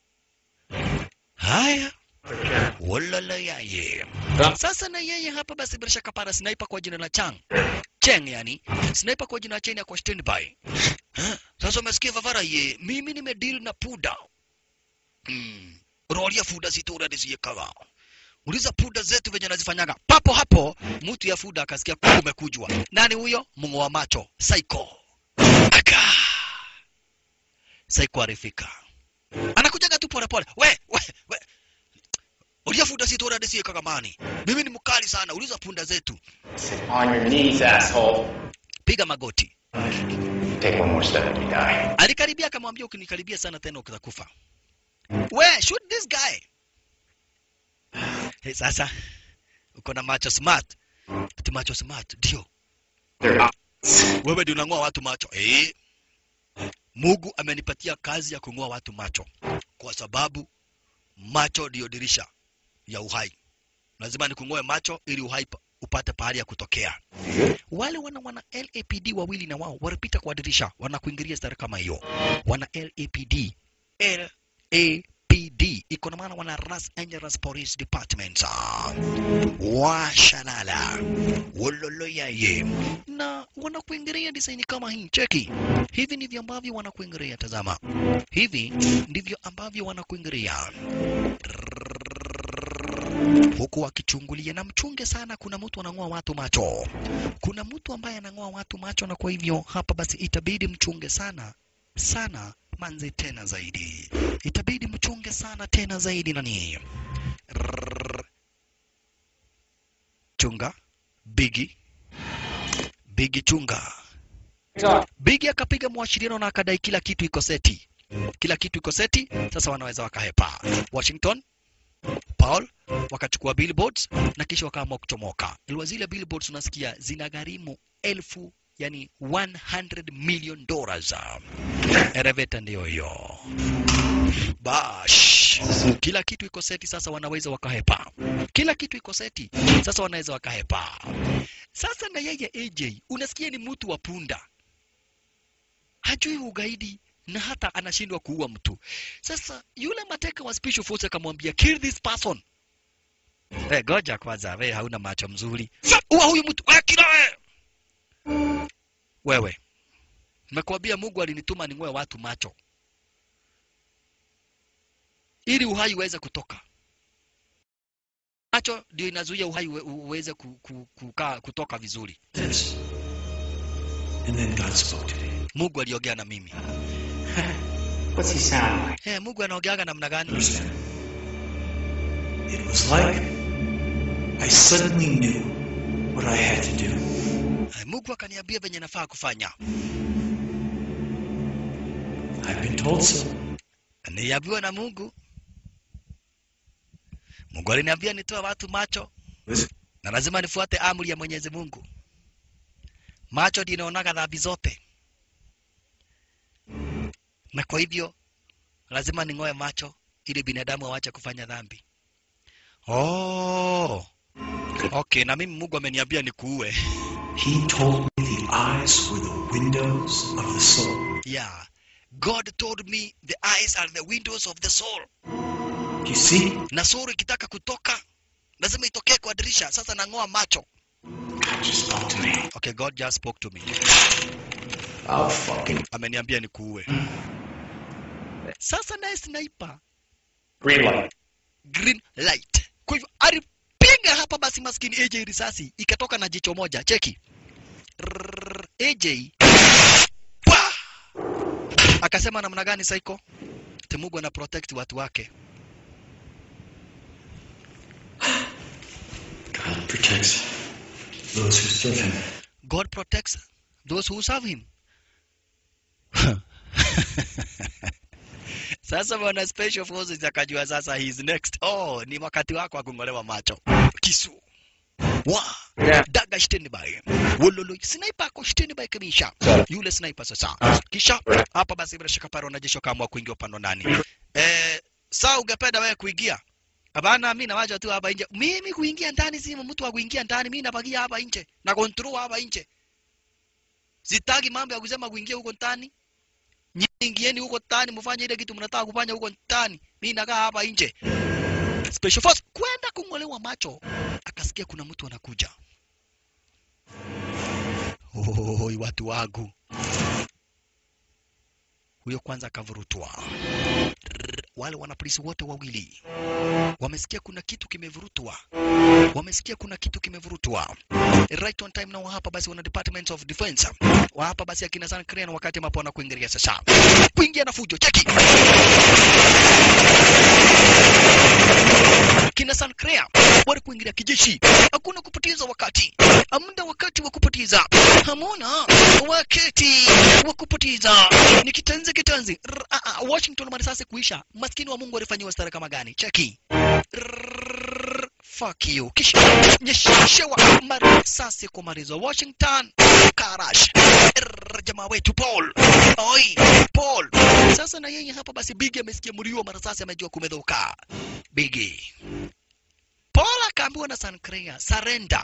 Haya. Walala yaye. Sasa na yeye hapa basi bila shaka para sniper kwa jina la Chang. Cheng yani. Sniper kwa jina la Cheng kwa standby. Ha? Sasa umesikia Vavara ye, mimi nimedeal na puda. Mm. Rolia fuda situra nisiyekaga. Uliza puda zetu venye nazifanyaga. Papo hapo mtu ya fuda akasikia kumekujwa. Nani huyo? Mungu wa macho, Psycho. Aka. Psycho arifika. Anakujaga tu pole pole. We, we, we. Ulia fuda situra nisiyekaga mani. Mimi ni mkali sana. Uliza punda zetu. On your knees, asshole. Piga magoti. Take one more step and you die. Alikaribia akamwambia ukinikaribia sana tena utakufa. We, shoot this guy. Hey, sasa uko na macho smart. Ati macho smart ndio. They're up. Wewe ndio unang'oa watu macho. Eh. Mungu amenipatia kazi ya kung'oa watu macho kwa sababu macho ndio dirisha ya uhai. Lazima nikung'oe macho ili uhai pa- upate pahali ya kutokea. Wale wana wana LAPD wawili na wao walipita kwa dirisha, wanakuingilia stari kama hiyo. Wana LAPD LAPD iko na maana wana Los Angeles Police Department Ah, washalala wololoyaye na wanakuingilia design kama hii. Cheki, hivi ndivyo ambavyo wanakuingilia. Tazama, hivi ndivyo ambavyo wanakuingilia huku wakichungulia na mchunge sana. Kuna mtu anang'oa watu macho, kuna mtu ambaye anang'oa watu macho, na kwa hivyo hapa basi itabidi mchunge sana sana manzi tena zaidi, itabidi mchunge sana tena zaidi. Nani Rrrr. chunga bigi bigi chunga bigi akapiga mwashiriano na akadai kila kitu iko seti, kila kitu iko seti. Sasa wanaweza wakahepa Washington Paul wakachukua billboards na kisha wakaamua kuchomoka. Ilikuwa zile billboards unasikia zinagharimu elfu yani 100 million dollars. Elevator ndio hiyo. Bash. Kila kitu iko seti sasa wanaweza wakahepa. Kila kitu iko seti sasa wanaweza wakahepa. Sasa na yeye AJ unasikia ni mtu wa punda. Hajui ugaidi na hata anashindwa kuua mtu. Sasa yule mateka wa special force akamwambia kill this person. Eh, goja kwanza, wewe hauna macho mzuri. Ua huyu mtu, wewe kila wewe. Wewe. Nimekuambia Mungu alinituma ning'oe watu macho. Ili uhai uweze kutoka. Macho ndio inazuia uhai uwe- uweze ku, ku, kukaa kutoka vizuri. This. And then God spoke to me. Mungu aliongea na mimi. What's he sound like? Eh, Mungu anaongeaga namna gani? Understand? It was like I suddenly knew what I had to do. Eh, Mungu akaniambia venye nafaa kufanya. I've been told so. Niliambiwa na Mungu. Mungu aliniambia nitoe watu macho Listen, na lazima nifuate amri ya Mwenyezi Mungu. Macho ndiyo inaonaga dhambi zote, na kwa hivyo lazima ning'oe macho ili binadamu awache kufanya dhambi. Oh, okay. Na mimi Mungu ameniambia nikuue. he told me the eyes were the windows of the soul. Yeah, God told me the eyes are the windows of the soul, You see? na soul ikitaka kutoka lazima itokee kwa dirisha. Sasa nang'oa macho. God just spoke to me. Okay, God just spoke to me. I'll fucking Ameniambia nikuue. Sasa naye sniper Green light. green light. Kwa hivyo alipiga hapa basi maskini AJ risasi ikatoka na jicho moja. Cheki. Rrrr, AJ Pwa! akasema namna gani Saiko? Temugu ana protect watu wake. God protects those who serve him. God protects those who serve him. Sasa bwana special forces akajua sasa he is next. Oh, ni wakati wako wa kung'olewa macho. Kisu. Wa. Daga standby. Wololo. Sniper ako standby kabisa. Yule sniper sasa. Kisha hapa basi bila shaka pale wanajeshi wakaamua kuingia upande ndani. Eh, saa ungependa wewe kuingia? Hapana, mimi nawaja tu hapa nje. Mimi kuingia ndani si mtu wa kuingia ndani, mimi nabakia hapa nje. Na control hapa nje. Sitaki mambo ya kusema kuingia huko ndani. Nyingieni huko ndani mfanye ile kitu mnataka kufanya huko ndani. Mimi nakaa hapa nje. Special Force kwenda kung'olewa macho. Akasikia kuna mtu anakuja. Oi, watu wangu. Huyo kwanza akavurutwa. Rrr, Wale wanapolisi wote wawili wamesikia kuna kitu kimevurutwa, wamesikia kuna kitu kimevurutwa. Right on time now hapa basi wana Department of Defense wa hapa basi akina San Crane wakati ambapo wanakuingilia sasa, kuingia na fujo, cheki kina San Crane wale kuingilia kijeshi, hakuna kupoteza wakati, hamna wakati wa kupoteza, hamuna wakati wa kupoteza. Ni kitanzi kitanzi. Rr, ah, ah, Washington marisasi kuisha, maskini wa Mungu alifanyiwa stara kama gani? Cheki Rrrr, fuck you. Kisha nyeshewa marisasi kumalizwa. Washington Karash Rrrr, jamaa wetu Paul oi Paul. Sasa na yeye hapa basi, Bigi amesikia mlio wa marisasi, amejua kumedhoka. Bigi Paul akaambiwa na Sancrea surrender.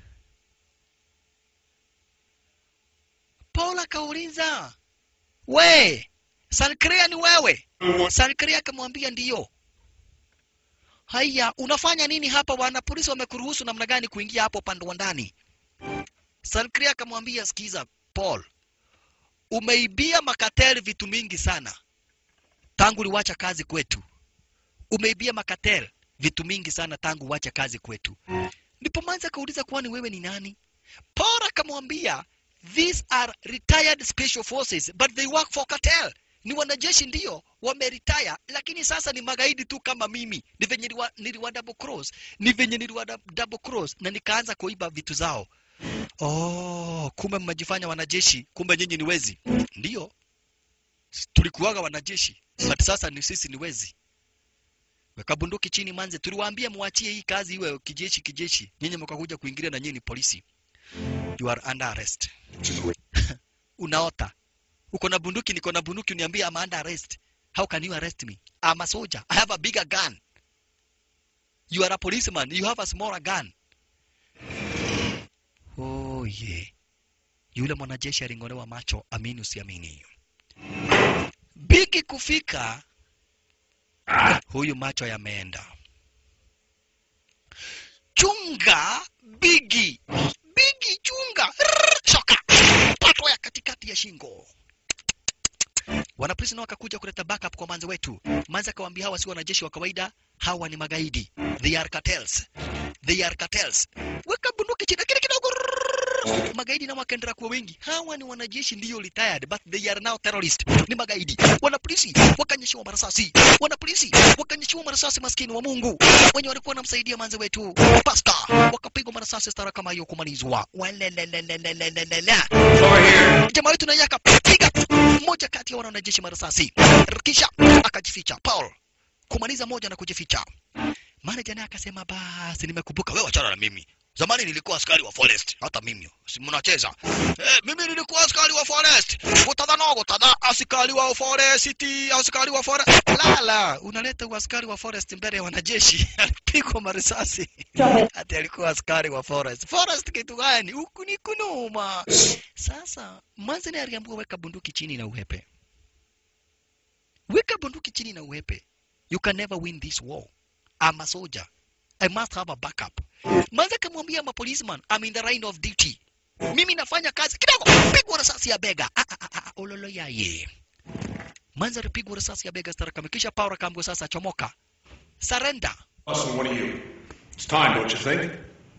Paul akauliza we, Sancrea ni wewe? Sancrea akamwambia ndiyo. Haya, unafanya nini hapa? Wana polisi wamekuruhusu namna gani kuingia hapo upande wa ndani? Sancrea akamwambia sikiza, Paul, umeibia makatel vitu mingi sana tangu uliwacha kazi kwetu. Umeibia makatel vitu mingi sana tangu uwache kazi kwetu. Ndipo Manzi akauliza kwani wewe ni nani? Paul akamwambia these are retired special forces but they work for cartel. Ni wanajeshi ndio wameretire, lakini sasa ni magaidi tu kama mimi. Ni venye niliwa, niliwa double cross, ni venye niliwa dou- double cross na nikaanza kuiba vitu zao. Oh, kumbe mmejifanya wanajeshi, kumbe nyinyi ni wezi. Ndio tulikuwaga wanajeshi, but sasa ni sisi ni wezi. Weka bunduki chini manze, tuliwaambia muachie hii kazi iwe kijeshi kijeshi. Nyinyi mkakuja kuingilia na nyinyi ni polisi. You are under arrest. Unaota. Uko na bunduki, niko na bunduki, uniambie I'm under arrest. How can you arrest me? I'm a soldier. I have a bigger gun. You are a policeman. You have a smaller gun. Oh yeah. Yule mwanajeshi aling'olewa macho, amini usiamini. Bigi kufika huyu macho yameenda. Chunga Bigi, Bigi chunga, Rrrr, shoka patwa ya katikati ya shingo. Wanapolisi nao wakakuja kuleta backup kwa manze wetu. Manze akawaambia hawa si wanajeshi wa kawaida, hawa ni magaidi. They are cartels. They are cartels. Weka bunduki chini kile kidogo. Rrrr, Rrrr, magaidi nao wakaendelea kuwa wengi. Hawa ni wanajeshi ndio retired, but they are now terrorist. Ni magaidi. Wanapolisi wakanyeshewa marasasi, wanapolisi wakanyeshewa marasasi, maskini wa Mungu wenye walikuwa wanamsaidia manze wetu Pasta, wakapigwa marasasi stara kama hiyo kumalizwa. Walelelelelelelele. Over here. Jamaa wetu naye akapiga mmoja kati ya wana wanajeshi marasasi, kisha akajificha. Paul kumaliza moja na kujificha. Manager naye akasema basi, nimekumbuka wewe, achana na mimi. Zamani nilikuwa askari wa forest, hata mimi si mnacheza. Eh, mimi nilikuwa askari wa forest. Gutadha no gutadha, askari wa forest, askari wa forest. Lala, unaleta askari wa forest mbele ya wanajeshi. Alipigwa marisasi. Ati alikuwa askari wa forest. Forest kitu gani? Huku ni kunuma. Sasa Manze naye aliambiwa weka bunduki chini na uhepe. Weka bunduki chini na uhepe. You can never win this war. I'm a soldier. I must have a backup. Manze akamwambia ma policeman, I'm in the line of duty. Mimi nafanya kazi kidogo. Pigwa risasi ya bega. Ah, ah, ah, ah, ololo yaye. Manze alipigwa risasi ya bega stara kama kisha Paul akaambiwa sasa chomoka. Surrender. Austin, what are you? It's time, don't you think?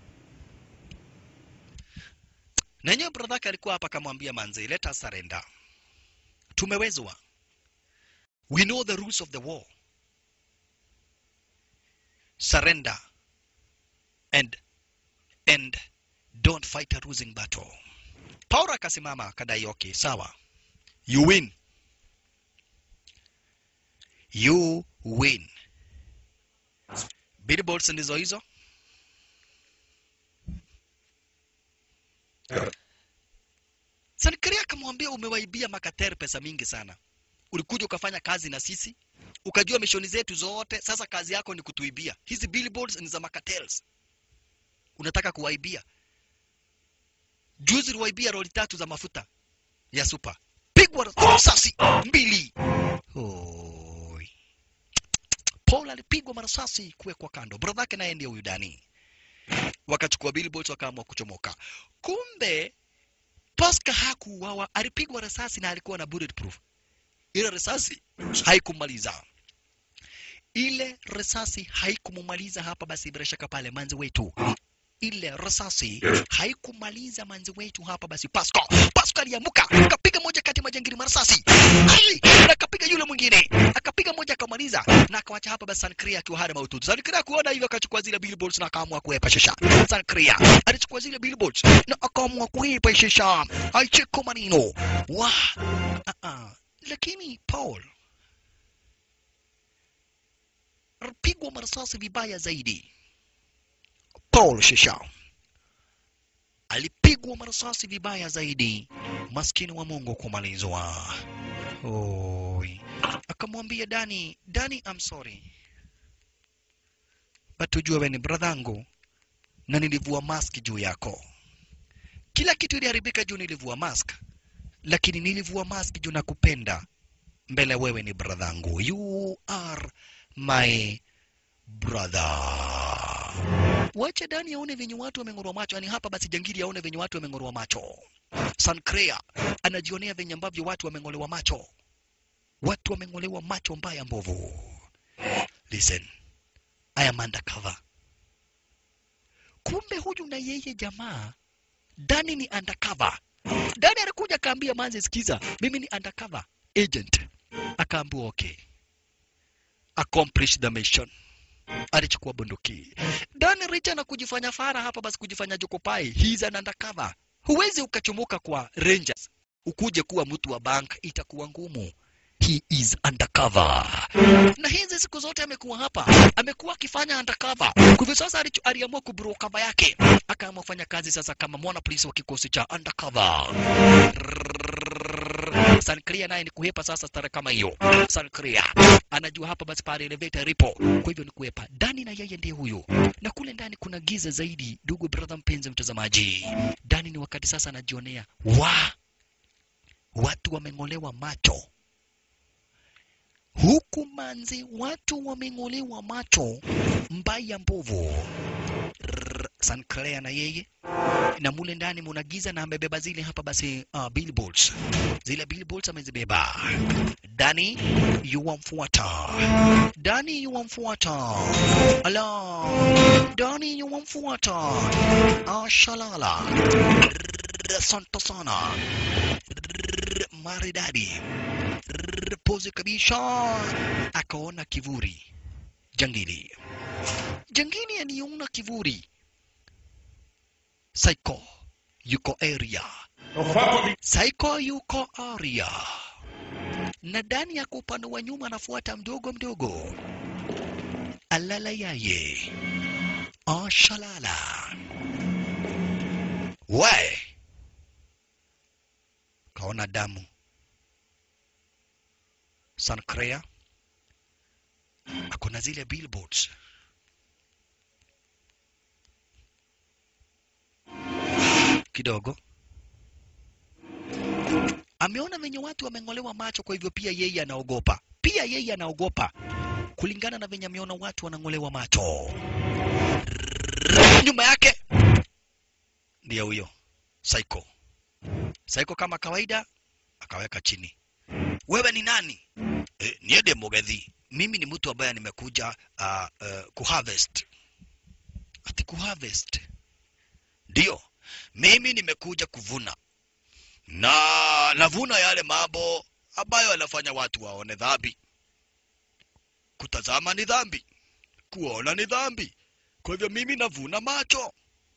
Na yenyewe brother yake alikuwa hapa akamwambia manze, let us surrender. Tumewezwa. We know the rules of the war. Surrender and and don't fight a losing battle. Paulo akasimama akadai, okay, sawa, you win, you win. Billboards ndizo hizo. Sankiria akamwambia umewaibia Makater pesa mingi sana. Ulikuja ukafanya kazi na sisi, ukajua mishoni zetu zote, sasa kazi yako ni kutuibia. Hizi billboards ni za Makatels. Unataka kuwaibia. Juzi uliwaibia roli tatu za mafuta ya super. Pigwa risasi mbili. Oi. Paul alipigwa marasasi kuwekwa kando. Brother yake naye ndiye huyu Dani. Wakachukua billboards wakaamua kuchomoka. Kumbe Pascal hakuuawa, alipigwa risasi na alikuwa na bulletproof. Ile risasi haikumaliza, ile risasi haikumumaliza hapa. Basi bila shaka pale manzi wetu, ile risasi haikumaliza manzi wetu hapa. Basi Pascal, Pascal aliamuka akapiga moja kati ya majangili marasasi, ai, na akapiga yule mwingine, akapiga moja akamaliza, na akawacha hapa. Basi Sankria akiwa hana maututi. Sankria kuona hivyo akachukua zile billboards na akaamua kuepa shisha. Sankria alichukua zile billboards na akaamua kuepa shisha, aicheko manino wa uh -uh. Lakini Paul alipigwa marasasi vibaya zaidi. Paul Shisha alipigwa marasasi vibaya zaidi, maskini wa Mungu kumalizwa. Oi, akamwambia Dani, Dani, I'm sorry but ujue wewe ni bradhangu na nilivua mask juu yako. Kila kitu iliharibika juu nilivua mask, lakini nilivua mask juu nakupenda mbele wewe ni bradhangu. You are my brother. Wacha Dani aone venye watu wameng'orwa macho, yani hapa basi jangili aone venye watu wameng'orwa macho. Sankrea anajionea venye ambavyo watu wameng'olewa macho, watu wameng'olewa macho mbaya mbovu. Listen, I am undercover. Kumbe huyu na yeye jamaa Dani ni undercover. Dani alikuja akaambia Manzi, sikiza, mimi ni undercover agent. Akaambiwa okay, accomplish the mission. Alichukua bunduki. Dani Richa na kujifanya fara hapa, basi kujifanya jokopai. He is an undercover. Huwezi ukachomoka kwa Rangers ukuje kuwa mtu wa bank, itakuwa ngumu. He is undercover. Na hizi siku zote amekuwa hapa, amekuwa akifanya undercover. Kwa hivyo sasa alicho- aliamua kubro cover yake, akaamua kufanya kazi sasa kama mwana polisi wa kikosi cha undercover. Sankria naye ni kuhepa sasa stara kama hiyo. Sankria anajua hapa basi pale elevator ripo, kwa hivyo ni kuhepa. Dani na yeye ndiye huyo, na kule ndani kuna giza zaidi. Ndugu brother, mpenzi mtazamaji, Dani ni wakati sasa anajionea wa watu wameng'olewa macho huku manzi, watu wameng'olewa macho mbaya mbovu. Rrrr, Sanclair na yeye na mule ndani muna giza na amebeba zile hapa basi uh, billboards zile billboards amezibeba Dani yuwamfuata Dani yuwamfuata ala Dani yuwamfuata ashalala Rrrr. asante sana maridadi pozi kabisa akaona kivuri jangili jangili aliona kivuri Psycho yuko area Psycho yuko area na ndani ya upande wa nyuma anafuata mdogo mdogo alala yaye ashalala we kaona damu Sancrea akona zile billboards kidogo ameona venye watu wameng'olewa macho, kwa hivyo pia yeye anaogopa, pia yeye anaogopa kulingana na venye ameona watu wanang'olewa macho. Nyuma yake ndiye huyo Psycho. Psycho kama kawaida akaweka chini. Wewe ni nani? E, niende Mugethi. Mimi ni mtu ambaye nimekuja uh, uh, kuharvest. Ati kuharvest? Ndio, mimi nimekuja kuvuna na navuna yale mambo ambayo yanafanya watu waone dhambi. Kutazama ni dhambi, kuona ni dhambi. Kwa hivyo mimi navuna macho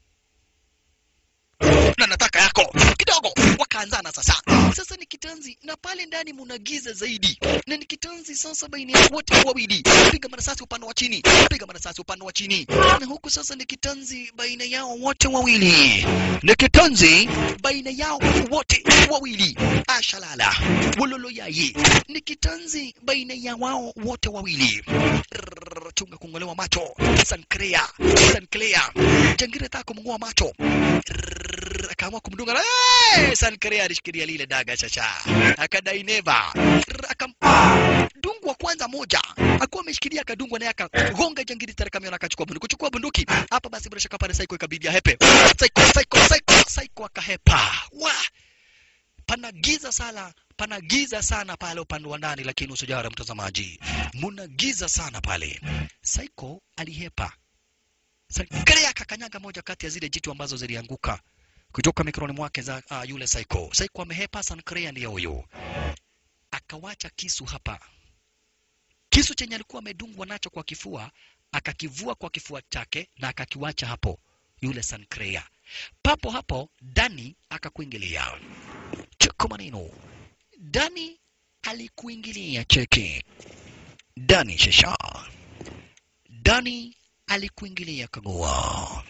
na nataka yako kidogo. Wakaanzana sasa. Sasa ni kitanzi na pale ndani muna giza zaidi, na ni kitanzi sasa baina ya wote wawili. Piga marasasi upande wa chini, piga marasasi upande wa chini, na huku sasa ni kitanzi baina yao wote wawili, ni kitanzi baina yao wote wawili. Ashalala wololo yaye, ni kitanzi baina ya wao wote wawili. Rrrr, Chunga kung'olewa macho. Sancrea, Sancrea, jangire taka kumng'oa macho Rrrr, akaamua kumdunga. Hey! Sancrea alishikilia lile daga chacha, akadai neva, Rrrr, akamdungwa kwanza moja, akuwa ameshikilia akadungwa, naye akagonga jangiri tare kamiona, akachukua bunduki, kuchukua bunduki hapa. Basi bila shaka pale Psycho ikabidi ahepe. Psycho, Psycho, Psycho, Psycho akahepa. Wa pana giza sana pana giza sana pale upande wa ndani, lakini usijara mtazamaji, muna giza sana pale. Psycho alihepa. Sankrea akakanyaga moja kati ya zile jitu ambazo zilianguka kutoka mikononi mwake za uh, yule Psycho. Psycho amehepa, Sankrea ndiye huyo. Akawacha kisu hapa, kisu chenye alikuwa amedungwa nacho kwa kifua, akakivua kwa kifua chake na akakiwacha hapo yule Sankrea. Papo hapo Dani akakuingilia. Cheko maneno. Dani alikuingilia cheki. Dani shasha. Dani alikuingilia kagua.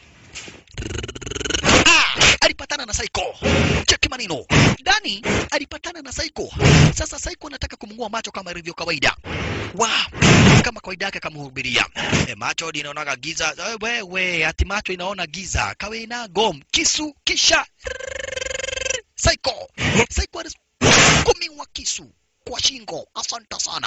Ah, alipatana na Psycho. Cheki maneno. Dani alipatana na Psycho. Sasa Psycho anataka kumng'oa macho kama ilivyo kawaida. Wa, kama kawaida yake akamhubiria. E, macho linaonaga giza. E, wewe, ati macho inaona giza. Kawe na gom kisu kisha Psycho. Psycho alisukumiwa kisu kwa shingo. Asante sana.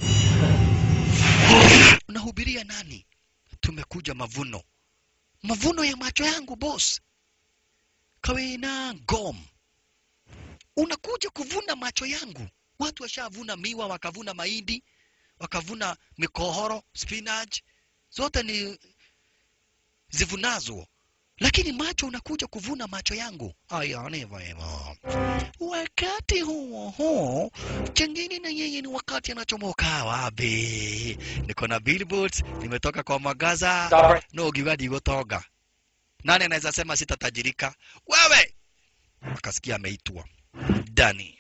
Unahubiria nani? Tumekuja mavuno. Mavuno ya macho yangu boss. Kawena gom. Unakuja kuvuna macho yangu. Watu washavuna miwa, wakavuna mahindi, wakavuna mikohoro, spinach, zote ni zivunazo, lakini macho unakuja kuvuna macho yangu. Aya, ndivyo hivyo. Wakati huo huo, chengine na yeye ni wakati anachomoka wapi? Niko na billboards, nimetoka kwa magaza no gigadi gotoga. Nani anaweza sema sitatajirika? Wewe! Akasikia ameitwa Dani.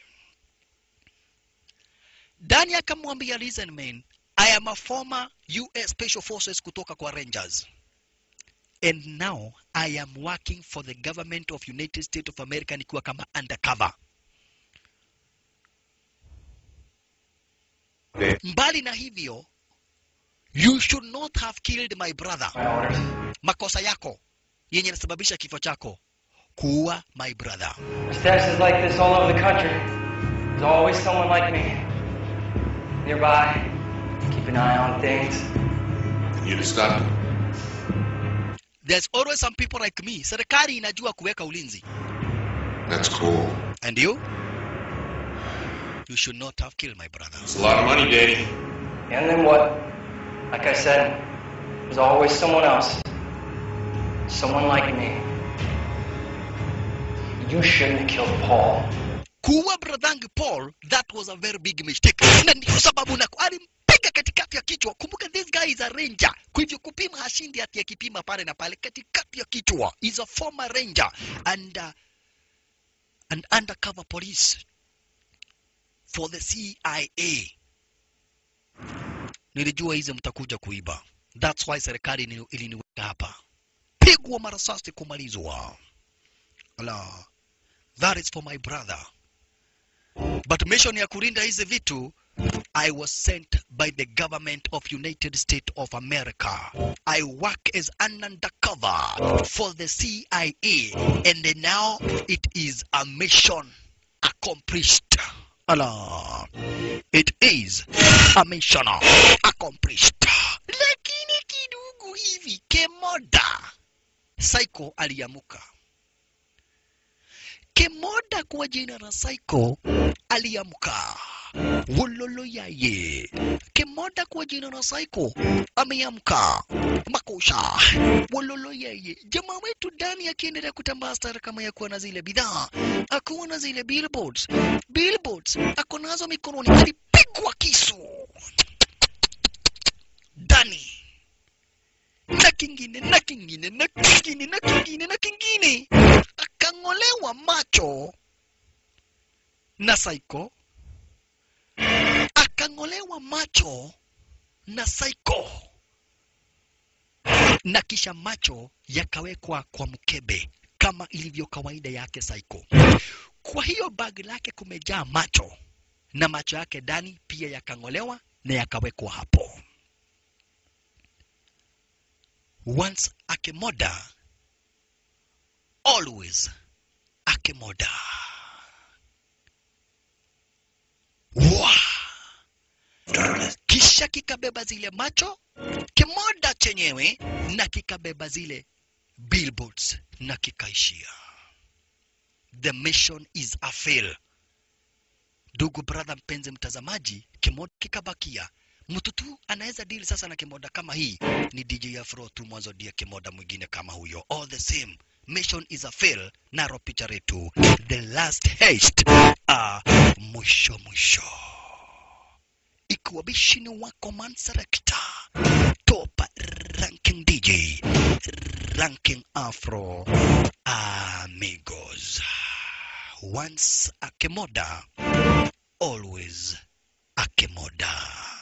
Dani akamwambia, listen man, I am a former US Special Forces kutoka kwa Rangers. And now I am working for the government of United States of America nikiwa kama undercover. Mbali na hivyo, you should not have killed my brother. Makosa yako yenye nasababisha kifo chako kuua my brother. Stash is like this all over the country. There's always someone like me nearby. Keep an eye on things. You to stop him. There's always some people like me. Serikali inajua kuweka ulinzi. That's cool. And you? You should not have killed my brother. It's a lot of money, Daddy. And then what? Like I said, there's always someone else. Someone like me. You shouldn't have killed Paul. kuua bradhangu paul that was a very big mistake na ndio sababu na alimpiga katikati ya kichwa kumbuka this guy is a ranger kwa hivyo kupima hashindi ati akipima pale na pale katikati ya kichwa is a former ranger and uh, an undercover police for the cia nilijua hizi mtakuja kuiba that's why serikali ili- iliniweka hapa pigwa marasasi kumalizwa ala that is for my brother but mission ya kulinda hizi vitu I was sent by the government of United States of America. I work as an undercover for the CIA and then now it is a mission accomplished. Allah. It is a mission accomplished. Lakini kidogo hivi kemoda Psycho aliamuka. Kemoda kwa jina la Psycho aliamka. Wololo yaye. Kemoda kwa jina la Psycho ameamka. Makosha. Wololo yaye. Jamaa wetu Dani akiendelea kutambaa stara kama ya kuwa na zile bidhaa. Akuwa na zile billboards. Billboards ako nazo mikononi. Alipigwa kisu. Dani na kingine na kingine na kingine na kingine na kingine akang'olewa macho na Psycho, akang'olewa macho na Psycho, na kisha macho yakawekwa kwa mkebe kama ilivyo kawaida yake Psycho. Kwa hiyo bagi lake kumejaa macho na macho yake ndani pia yakang'olewa na yakawekwa hapo. Once Akemoda, always Akemoda. Wa! Kisha kikabeba zile macho kimoda chenyewe na kikabeba zile billboards na kikaishia. The mission is a fail. Ndugu brother, mpenzi mtazamaji, kimoda kikabakia mtu tu anaweza deal sasa na kimoda kama hii ni DJ Afro tu mwanzo dia kimoda mwingine kama huyo. All the same, mission is a fail. Naro picha letu the last haste, ah, mwisho mwisho. Ikiwa bishini wako man selector, top ranking DJ, ranking Afro amigos. Once a kimoda, always a kimoda.